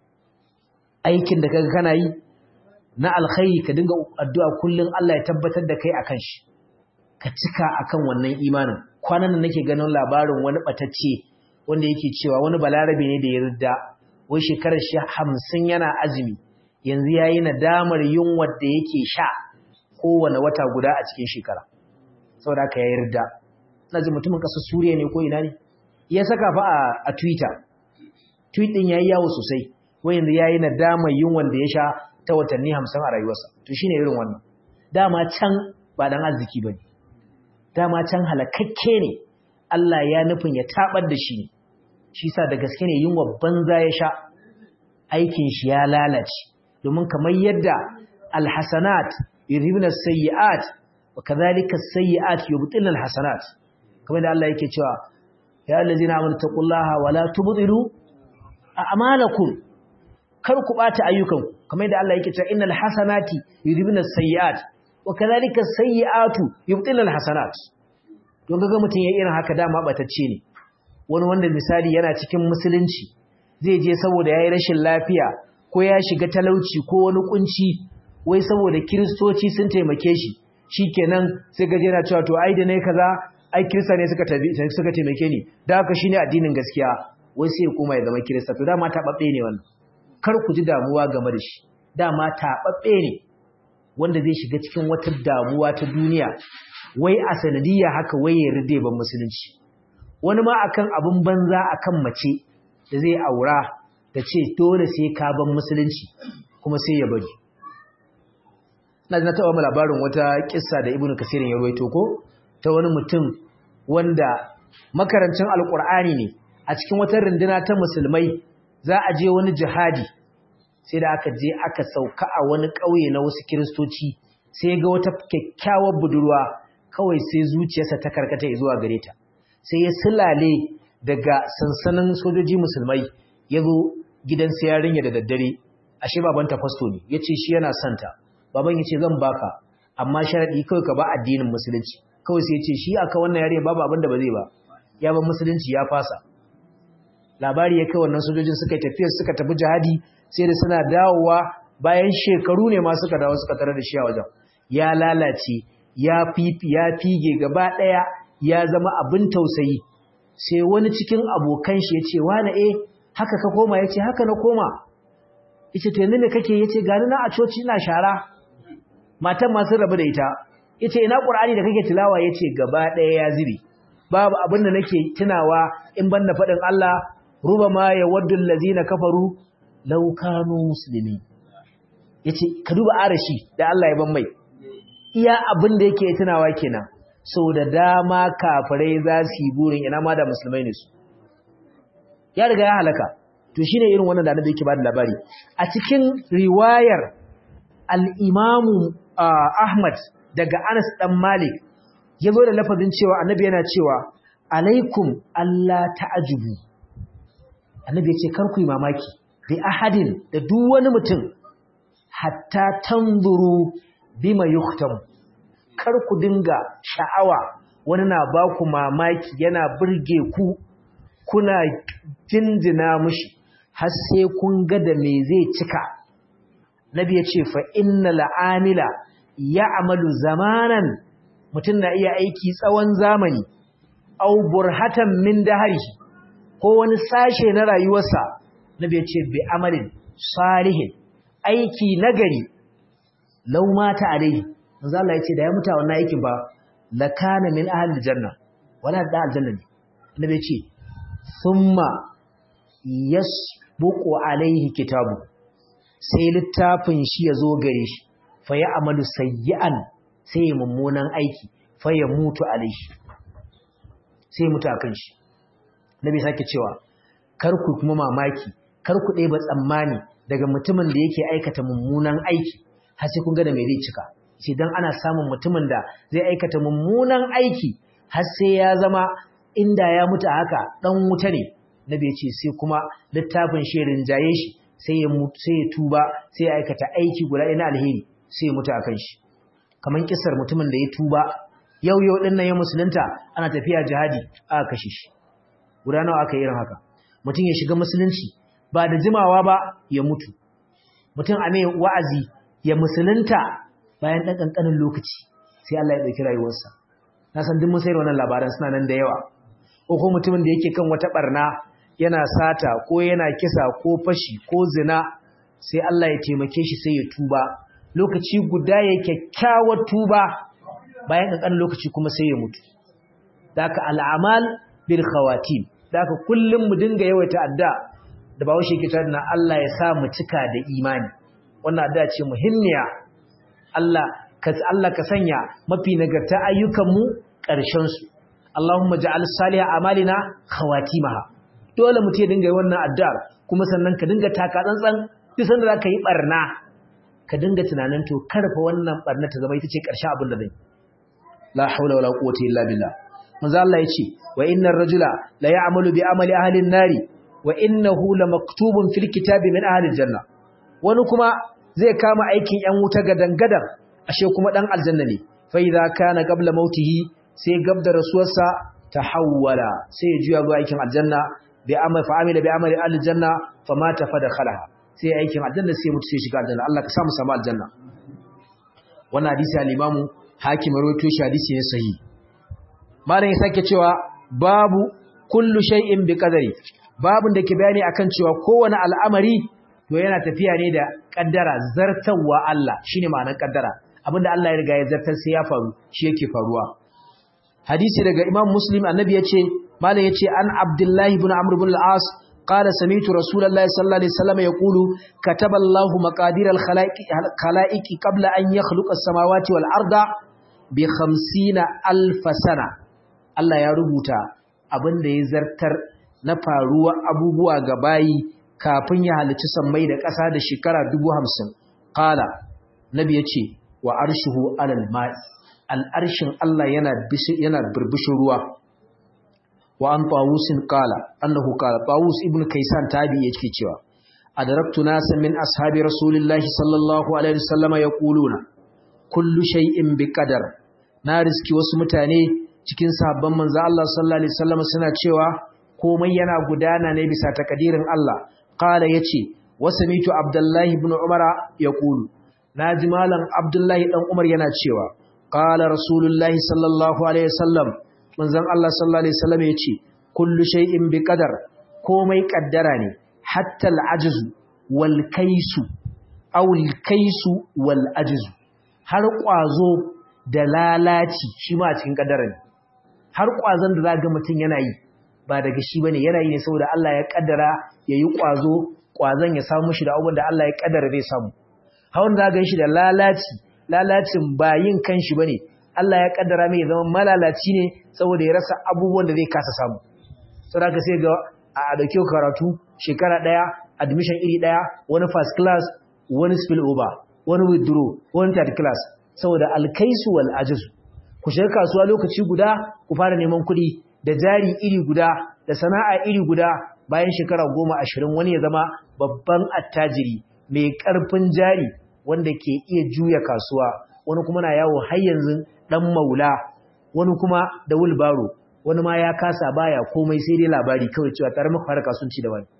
aikin da kaga kana yi na alkhairi ka dinga addu'a kullun Allah ya tabbatar da kai akan shi ka cika akan wannan imanin kwanan nan nake ganin labarin wani batacce wanda yake cewa wani balarabe ne da ya ridda wai shekarar shi 50 yana azumi yanzu yayi nadamar yunwar da yake sha kowane wata guda a cikin shekara saboda haka ya yarda ina ji mutumin kasar Suriya ne ko ina ne ya saka fa a Twitter tweet din yayi yawo sosai wai yanzu yayi nadama yin wanda ya sha ta watanni 50 a rayuwarsa to shine irin wannan dama can ba dan arziki bane dama can halakakke ne Allah ya nufin ya tabar da shi shi sa da gaske ne yunwa banza ya sha aikin shi ya lalace domin kamar yadda alhasanat yudhibuna sayyi'at وكذلك السيئات يبطلن الحسنات كما ان الله yake cewa ya allazina amanu taqullaha wala tubdilu a'malakum kar ku bata ayyukan kamar yadda Allah yake cewa innal hasanati yudhibuna as-sayyi'at wakadhalika as-sayyi'atu yubtilna al-hasanat don kaga mutun ya irin haka dama batacce ne wani wanda misali yana cikin musulunci zai je saboda yayi rashin lafiya ko ya shiga talauci ko wani kunci wai saboda kristoci sun taimake shi shikenan sai gaje na cewa to ai da ne kaza ai kirista ne suka tabi suka taimake ni da haka shine addinin gaskiya wai sai kuma ya zama kirista to dama tababbe ne wannan kar ku ji damuwa game da shi dama tababbe ne wanda zai shiga cikin wata damuwa ta duniya wai a sanadiyya haka wai ya ride ban musulunci wani ma akan abun banza akan mace da zai aura da ce dole sai ka ban musulunci kuma sai ya bari na na taɓa labarin wata kissa da ibnu kasirin ya ruwaito ko ta wani mutum wanda makarancin alkur'ani ne a cikin wata runduna ta musulmai za a je wani jihadi sai da aka je aka sauka a wani ƙauye na wasu kiristoci sai ga wata kyakkyawar budurwa kawai sai zuciyarsa ta karkata zuwa gare ta sai ya silale daga sansanin sojoji musulmai ya zo gidan sai yarinya da daddare ashe babanta fasto ne ya ce shi yana santa baban ya ce zan baka amma sharaɗi kawai ka ba addinin musulunci kawai sai ya ce shi aka wannan yare babu abin da ba zai ba ya ba musulunci ya fasa labari ya kai wannan sojojin suka yi tafiyar suka tafi jihadi sai da suna dawowa bayan shekaru ne ma suka dawo suka tare da shi a wajen ya lalace ya fifi ya fige gaba ɗaya ya zama abin tausayi sai wani cikin abokan shi ya ce wani eh haka ka koma ya ce haka na koma ya ce to yanzu me kake ya ce gani na a coci ina shara matan masu rabu da ita ya ce ina ƙur'ani da kake tilawa ya ce gaba ɗaya ya zube babu abin da nake tunawa in ban da faɗin Allah ruba ma ya waddun lazina kafaru laukanu musulmi ya ce ka duba arashi da Allah ya ban mai iya abin da yake tunawa kenan sau da dama kafirai za su yi burin ina ma da musulmai ne su ya riga ya halaka to shine irin wannan da annabi yake ba da labari a cikin riwayar al-imamu Ahmad daga Anas dan Malik yazo da lafazin cewa annabi yana cewa alaikum Allah ta'ajubu annabi yace kar ku yi mamaki bi ahadin da duk wani mutum hatta tanzuru bima yuktam kar ku dinga sha'awa wani na ba ku mamaki yana burge ku kuna jinjina mushi har sai kun ga da me zai cika nabi ya ce fa inna la'amila ya'malu zamanan mutum na iya aiki tsawon zamani aw burhatan min dahrihi ko wani sashe na rayuwarsa nabi ya ce bi amalin salihin aiki nagari law mata alai manzo Allah ya ce da ya muta wannan aikin ba lakana min ahli janna wala da aljanna ne nabi ya ce thumma yasbuqu alaihi kitabu sai littafin shi ya zo gare shi fa ya amalu sayyi'an sai ya mummunan aiki fa ya mutu alaihi sai mutu akan shi nabi sake cewa kar ku kuma mamaki kar ku ɗeba tsammani daga mutumin da yake aikata mummunan aiki har sai kun ga da me zai cika sai dan ana samun mutumin da zai aikata mummunan aiki har sai ya zama inda ya mutu haka dan wuta ne nabi ya ce sai kuma littafin shi rinjaye shi sai ya mutu sai ya tuba sai ya aikata aiki guda ɗaya na alheri sai ya mutu akan shi kaman kisar mutumin da ya tuba yau yau din nan ya musulunta ana tafiya jihadi aka kashe shi guda nawa aka yi irin haka mutum ya shiga musulunci ba da jimawa ba ya mutu mutum a mai wa'azi ya musulunta bayan ɗan ƙanƙanin lokaci sai Allah ya ɗauki rayuwarsa na san duk mun sayar wannan labaran suna nan da yawa ko ko mutumin da yake kan wata barna yana sata ko yana kisa ko fashi ko zina sai Allah ya taimake shi sai ya tuba lokaci guda ya kyakkyawar tuba bayan ƙanƙanin lokaci kuma sai ya mutu daka al'amal bil khawatim daka kullum mu dinga yawaita adda da bawo shi ke tana Allah ya sa mu cika da imani wannan adda ce muhimmiya Allah ka Allah ka sanya mafi nagarta ayyukan mu ƙarshen su Allahumma ja'al salih amalina khawatimaha dole mu ce dinga yi wannan addu'ar kuma sannan ka dinga taka tsantsan duk sanda zaka yi barna ka dinga tunanin to karfa wannan barna ta zama ita ce ƙarshen abin da zai la haula wala quwwata illa billah manzo Allah yace wa innar rajula la ya'malu bi amali ahli an-nari wa innahu lamaktubun fil kitabi min ahli al-janna wani kuma zai kama aikin yan wuta gadangadan ashe kuma dan aljanna ne fa idza kana qabla mautihi sai gabda rasuwarsa tahawwala sai ya juya zuwa aikin aljanna bi amal fa amila bi amali ahli al-janna fa mata fa dakhalaha sai aikin aljanna sai mutu sai shiga aljanna Allah ka samu samu aljanna wannan hadisi al-imamu hakim rawaito shi hadisi ne sahihi malam ya sake cewa babu kullu shay'in bi qadari babun da ke bayani akan cewa kowane al'amari to yana tafiya ne da kaddara zartawa Allah shine ma'anar kaddara abinda Allah ya riga ya zartar sai ya faru shi yake faruwa hadisi daga imam muslim annabi yace malam yace an abdullahi ibn amr ibn al-as قال سمعت رسول الله صلى الله عليه وسلم يقول كتب الله مقادير الخلائق قبل أن يخلق السماوات والأرض بخمسين ألف سنة Allah ya rubuta abin da ya zartar na faruwa abubuwa ga bayi kafin ya halicci sammai da ƙasa da shekara dubu hamsin. Kala, Nabi ya ce, wa arshihu alal ma'i, al'arshin Allah yana birbishin ruwa. Wa an Tawusin kala, annahu kala, Tawus ibn Kaisan tabi ya ke cewa, Adaraktu nasa min ashabi Rasulullahi sallallahu Alaihi wasallama ya kuluna, kullu shay'in bi qadar na riski wasu mutane cikin sahabban manzo Allah sallallahu alaihi wasallam suna cewa komai yana gudana ne bisa takadirin Allah qala yace wasamitu abdullahi ibn umara yaqulu naji malam abdullahi dan umar yana cewa qala rasulullahi sallallahu alaihi wasallam manzon Allah sallallahu alaihi wasallam yace kullu shay'in bi qadar komai kaddara ne hatta al-ajzu wal kaisu aw al-kaisu wal ajzu har kwazo da lalaci shi ma a cikin kaddara ne har ƙwazon da za ga mutum yana yi ba daga shi bane yana yi ne saboda Allah ya kaddara ya yi ƙwazo ƙwazon ya samu shi da abubuwan da Allah ya kaddara zai samu hawan da ga shi da lalaci lalacin ba yin kanshi bane Allah ya kaddara mai zama malalaci ne saboda ya rasa abubuwan da zai kasa samu saboda ka sai ga a dauke karatu shekara daya admission iri daya wani first class wani spill over wani withdraw wani third class saboda alkaisu wal ajzu ku shiga kasuwa lokaci guda ku fara neman kuɗi da jari iri guda da sana'a iri guda bayan shekara goma ashirin wani ya zama babban attajiri mai ƙarfin jari wanda ke iya juya kasuwa wani kuma na yawo har yanzu ɗan maula wani kuma da wulbaro wani ma ya kasa baya komai sai dai labari kawai cewa tare muka fara kasuwanci da wani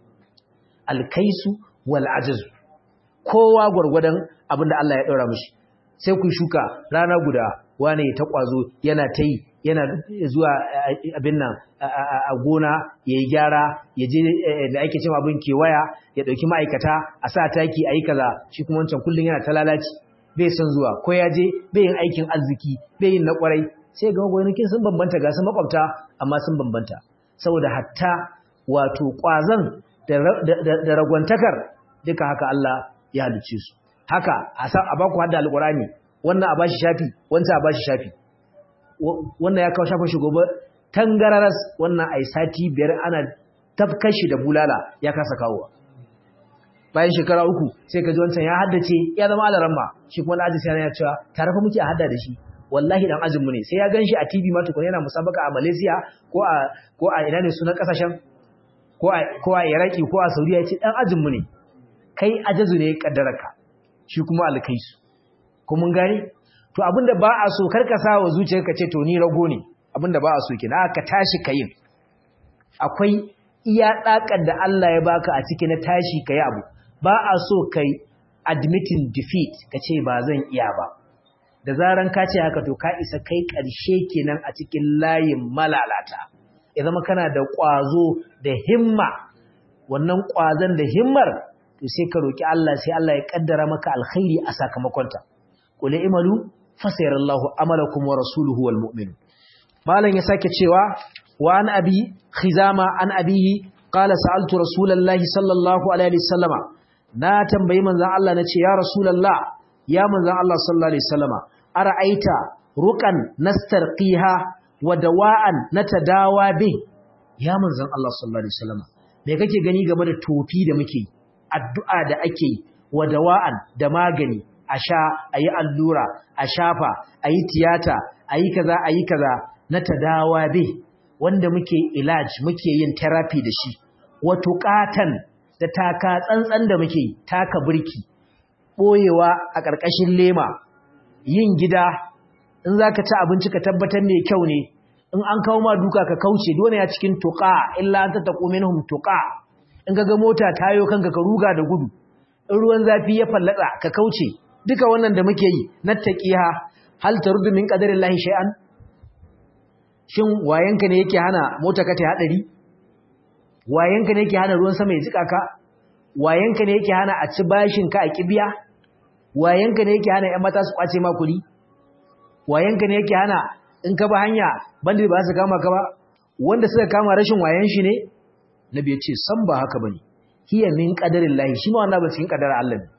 alkaisu wal ajizu kowa gwargwadon abin da Allah ya ɗaura mishi sai ku shuka rana guda wane ta kwazo yana ta yi yana zuwa abin nan a gona ya yi gyara ya je da ake cewa abin kewaya ya ɗauki ma'aikata a sa taki a yi kaza shi kuma wancan kullum yana ta lalaci bai son zuwa ko ya je bai yin aikin arziki bai yin na kwarai sai ga gwamnatin sun bambanta ga sun makwabta amma sun bambanta saboda hatta wato kwazon da ragwantakar duka haka Allah ya halicce su haka a baku hadda alkurani wannan a bashi shafi wancan a bashi shafi wannan ya kawo shafin shi gobe tangararas wannan ai sati biyar ana tafkashi da bulala ya kasa kawowa bayan shekara uku sai ka ji wancan ya haddace ya zama alaramma shi kuma na ajiyar ya cewa tare fa muke a hadda da shi wallahi dan ajinmu ne sai ya gan shi a tv ma tukun yana musabaka a malaysia ko a ko a ina ne sunan kasashen ko a ko a iraki ko a saudiya ya ce dan ajinmu ne kai ajazu ne kaddararka shi kuma alkaisu ko mun gane to abinda ba a so karka sa wa zuciyarka ce to ni rago ne abinda ba a so kina ka tashi kayin akwai iya dakar da Allah ya baka a cikin na tashi kai abu ba a so kai admitting defeat kace ba zan iya ba da zaran ka ce haka to ka isa kai karshe kenan a cikin layin malalata ya zama kana da kwazo da himma wannan kwazon da himmar to sai ka roki Allah sai Allah ya kaddara maka alkhairi a sakamakonta qul imalu fasayarallahu amalakum wa rasuluhu wal mu'minun malan ya sake cewa wa an abi khizama an abihi qala sa'altu rasulullahi sallallahu alaihi wasallama na tambayi manzon Allah nace ya rasulullah ya manzon Allah sallallahu alaihi wasallama ara'aita ruqan nastarqiha wa dawa'an natadawa bi ya manzon Allah sallallahu alaihi wasallama me kake gani game da tofi da muke addu'a da ake wa dawa'an da magani a sha a yi allura a shafa a yi tiyata a yi kaza a yi kaza na tadawa be wanda muke ilaj muke yin therapy da shi wato katan da taka tsantsan da muke taka birki ɓoyewa a ƙarƙashin lema yin gida in za ka ci abinci ka tabbatar mai kyau ne in an kawo ma duka ka kauce dole ya cikin tuƙa illa an ta taƙo minhum tuƙa in ga mota tayo kanka ka ruga da gudu in ruwan zafi ya fallatsa ka kauce duka wannan da muke yi nattaqiha hal taruddu min qadarillahi shay'an shin wayanka ne yake hana mota ka ta hadari wayanka ne yake hana ruwan sama ya jika ka wayanka ne yake hana a ci bashin ka a kibiya wayanka ne yake hana ƴan mata su kwace ma kuɗi wayanka ne yake hana in ka ba hanya bandi ba su kama ka ba wanda suka kama rashin wayan shi ne nabi ya ce san ba haka bane hiya min qadarillahi shi ma wannan ba cikin qadarar Allah ne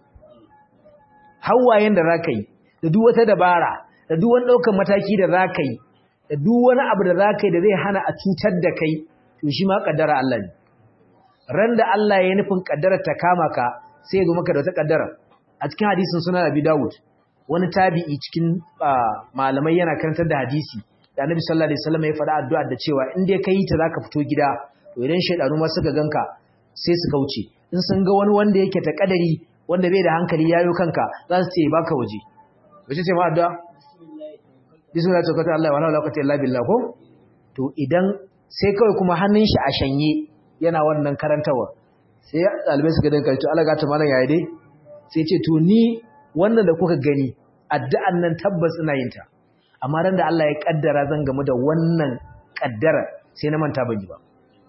hawayen da za ka yi da duk wata dabara da duk wani ɗaukar mataki da za ka yi da duk wani abu da za ka yi da zai hana a cutar da kai to shi ma ƙaddara Allah ne ran da Allah ya nufin ƙaddarar ta kama ka sai ya zo maka da wata ƙaddara a cikin hadisin suna Abi Dawud wani tabi'i cikin malamai yana karantar da hadisi da Annabi sallallahu alaihi wasallam ya faɗa addu'a da cewa in dai kai ta zaka fito gida to idan shaydanu ma suka ganka sai su kauce in sun ga wani wanda yake ta kadari wanda bai da hankali yayo kanka za su ce baka waje wace ce ma addu'a bismillah tawakkaltu Allah wa la ilaha illa billah ko to idan sai kawai kuma hannun shi a shanye yana wannan karantawa sai dalibai suka dinka to Allah ga ta malam yayi dai sai ce to ni wannan da kuka gani addu'an nan tabbas ina yin ta amma ran da Allah ya kaddara zan gamu da wannan kaddara sai na manta ban yi ba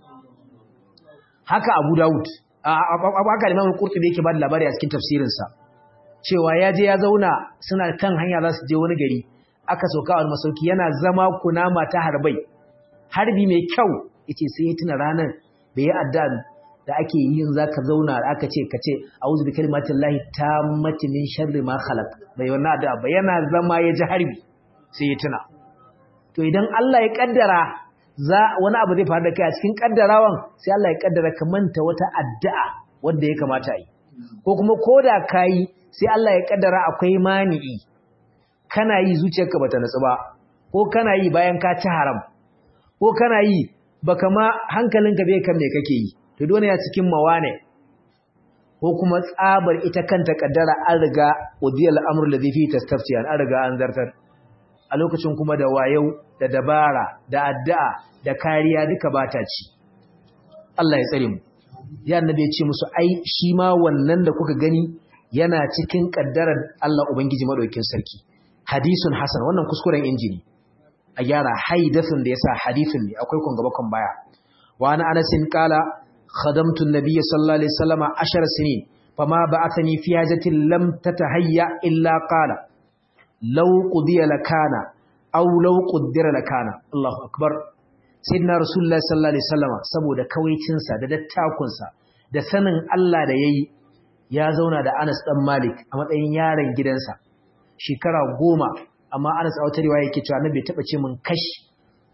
haka Abu Dawud haka Imam Qurtubi yake ba da labari a cikin tafsirinsa cewa ya je ya zauna suna kan hanya za su je wani gari aka sauka a masauki yana zama kunama ta harbai harbi mai kyau yace sai ya tuna ranar da ya adda da ake yin zaka zauna aka ce kace a'udhu bi kalimatillahi tammati min sharri ma khalaq bai wannan adda ba yana zama ya ji harbi sai ya tuna to idan Allah ya kaddara za wani abu zai faru da kai a cikin kaddarawan sai Allah ya kaddara ka manta wata addu'a wanda ya kamata yi ko kuma koda kai sai Allah ya kaddara akwai mani'i kana yi zuciyarka bata natsu ba ko kana yi bayan ka ci haram ko kana yi baka ma hankalinka bai kan me kake yi to dole ya cikin mawane ko kuma tsabar ita kanta kaddara an riga udiyal amru ladhi fi tastaftiyan an riga an zartar a lokacin kuma da wayau da dabara da addu'a da kariya duka bata ci Allah ya tsare mu ya annabi ya ce musu ai shi ma wannan da kuka gani yana cikin kaddarar Allah ubangiji madaukakin sarki hadisun hasan wannan kuskuren injini a gyara haidathun da yasa hadithun ne akwai kun gaba kun baya wa ana anasin qala khadamtu an-nabiy sallallahu alaihi wasallam 10 sinin fama ba'athani fi hajatin lam tatahayya illa qala law qudiya lakana aw law qaddara lakana Allahu akbar sayyidina rasulullahi sallallahu alaihi wasallam saboda kawaicin sa da dattakun sa da sanin Allah da yayi ya zauna da Anas dan Malik a matsayin yaron gidansa shekara goma amma Anas a wata riwaya yake cewa bai taba ce min kash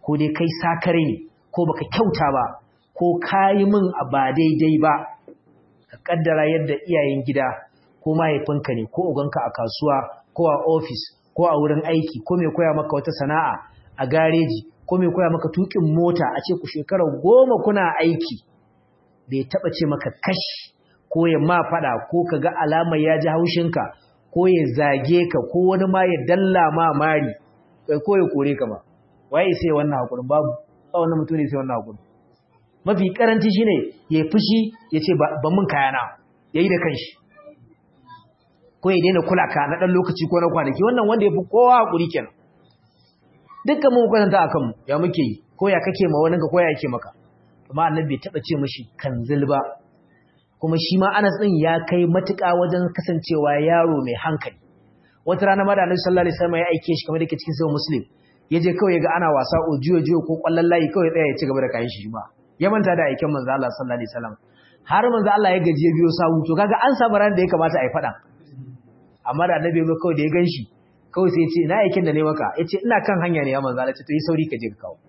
ko dai kai sakare ne ko baka kyauta ba ko kayi min a ba daidai ba ka kaddara yadda iyayen gida ko mahaifinka ne ko uganka a kasuwa ko a ofis ko a wurin aiki ko mai koya maka wata sana'a a gareji ko mai koya maka tukin mota a ce ku shekara goma kuna aiki bai taba ce maka kash ko ya ma fada ko ka ga alamar ya ji haushinka ko ya zage ka ko wani ma ya dalla ma mari ko ya kore ka ba waye sai wannan hakurin babu ba wannan mutum ne sai wannan hakurin mafi karanci shine ya fushi ya ce ba mun kayana yayi da kanshi ko ya daina kula ka na dan lokaci ko na kwanaki wannan wanda ya fi kowa hakuri kenan dukkan mun kwatanta akan mu ya muke yi ko ya kake ma wani ka ko ya yake maka amma annabi bai taba ce mishi kanzil ba kuma shi ma Anas din ya kai matuƙa wajen kasancewa yaro mai hankali wata rana ma da Annabi sallallahu alaihi wasallam ya aike shi kamar da ke cikin sahih Muslim yaje kawai ga ana wasa ojiyo jiyo ko kwallon layi kawai tsaya ya ci gaba da kayan shi ba ya manta da aikin manzo Allah sallallahu alaihi wasallam har manzo Allah ya gaji ya biyo sawu to kaga an samu ran da ya kamata a yi fada amma da Annabi ya kawai da ya ganshi kawai sai ya ce ina aikin da ne maka yace ina kan hanya ne ya manzo Allah ce to yi sauri ka je ka kawo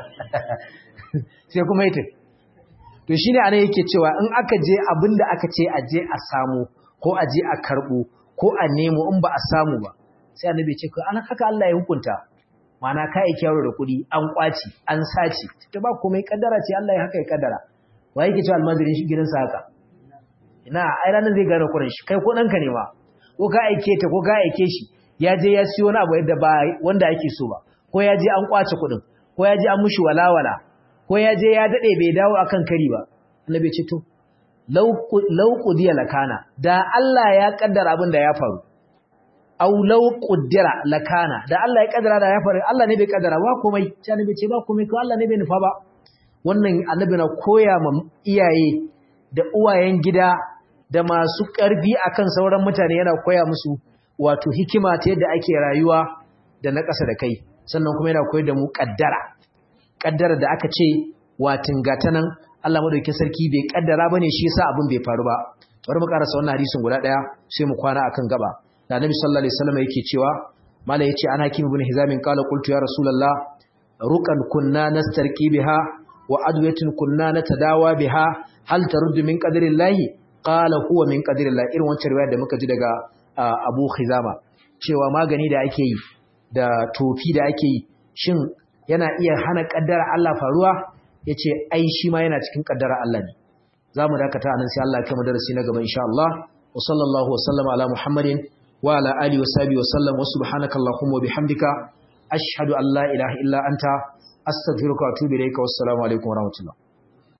sai kuma yace to shine anan yake cewa in aka je abinda aka ce a je a samu ko a je a karbo ko a nemo in ba a samu ba sai annabi ce an haka Allah ya hukunta mana ka yi kyaro da kuɗi an kwaci an sace ta ba komai kaddara ce Allah ya haka ya kaddara wa yake cewa almajirin shi gidansa haka ina ai ranar zai gane kurin shi kai ko ɗanka ne ma ko ka aike ta ko ka aike shi ya je ya siyo wani abu yadda ba wanda ake so ba ko ya je an kwace kuɗin ko ya je an mushi walawala ko ya je ya dade bai dawo akan kari ba annabi ce to law qudiya lakana da Allah ya kaddara abin da ya faru aw law quddira lakana da Allah ya kaddara da ya faru Allah ne bai kaddara ba komai sai annabi ce ba komai ko Allah ne bai nufa ba wannan annabi na koya ma iyaye da uwayen gida da masu karfi akan sauran mutane yana koya musu wato hikima ta yadda ake rayuwa da na ƙasa da kai sannan kuma yana koyar da mu kaddara kaddara da aka ce watin gatanan Allah madaukakin sarki bai kaddara bane shi yasa abin bai faru ba bari mu karasa wannan hadisin guda daya sai mu kwana akan gaba da Annabi sallallahu alaihi wasallam yake cewa mala yace ana hakim ibn hizam qala qultu ya rasulullah ruqan kunna nastarqi biha wa adwatin kunna natadawa biha hal taruddu min qadrillahi qala huwa min qadrillah irin wancan riwaya da muka ji daga Abu Khizama cewa magani da ake yi da tofi da ake yi shin yana iya hana kaddara Allah faruwa yace ai shi ma yana cikin kaddara Allah ne zamu dakata anan sai Allah ya kai mu darasi na gaba insha Allah wa sallallahu wa sallama ala Muhammadin wa ala alihi wa sahbihi wa sallam wa subhanaka allahumma wa bihamdika ashhadu an la ilaha illa anta astaghfiruka wa atubu ilayka wassalamu alaikum wa rahmatullah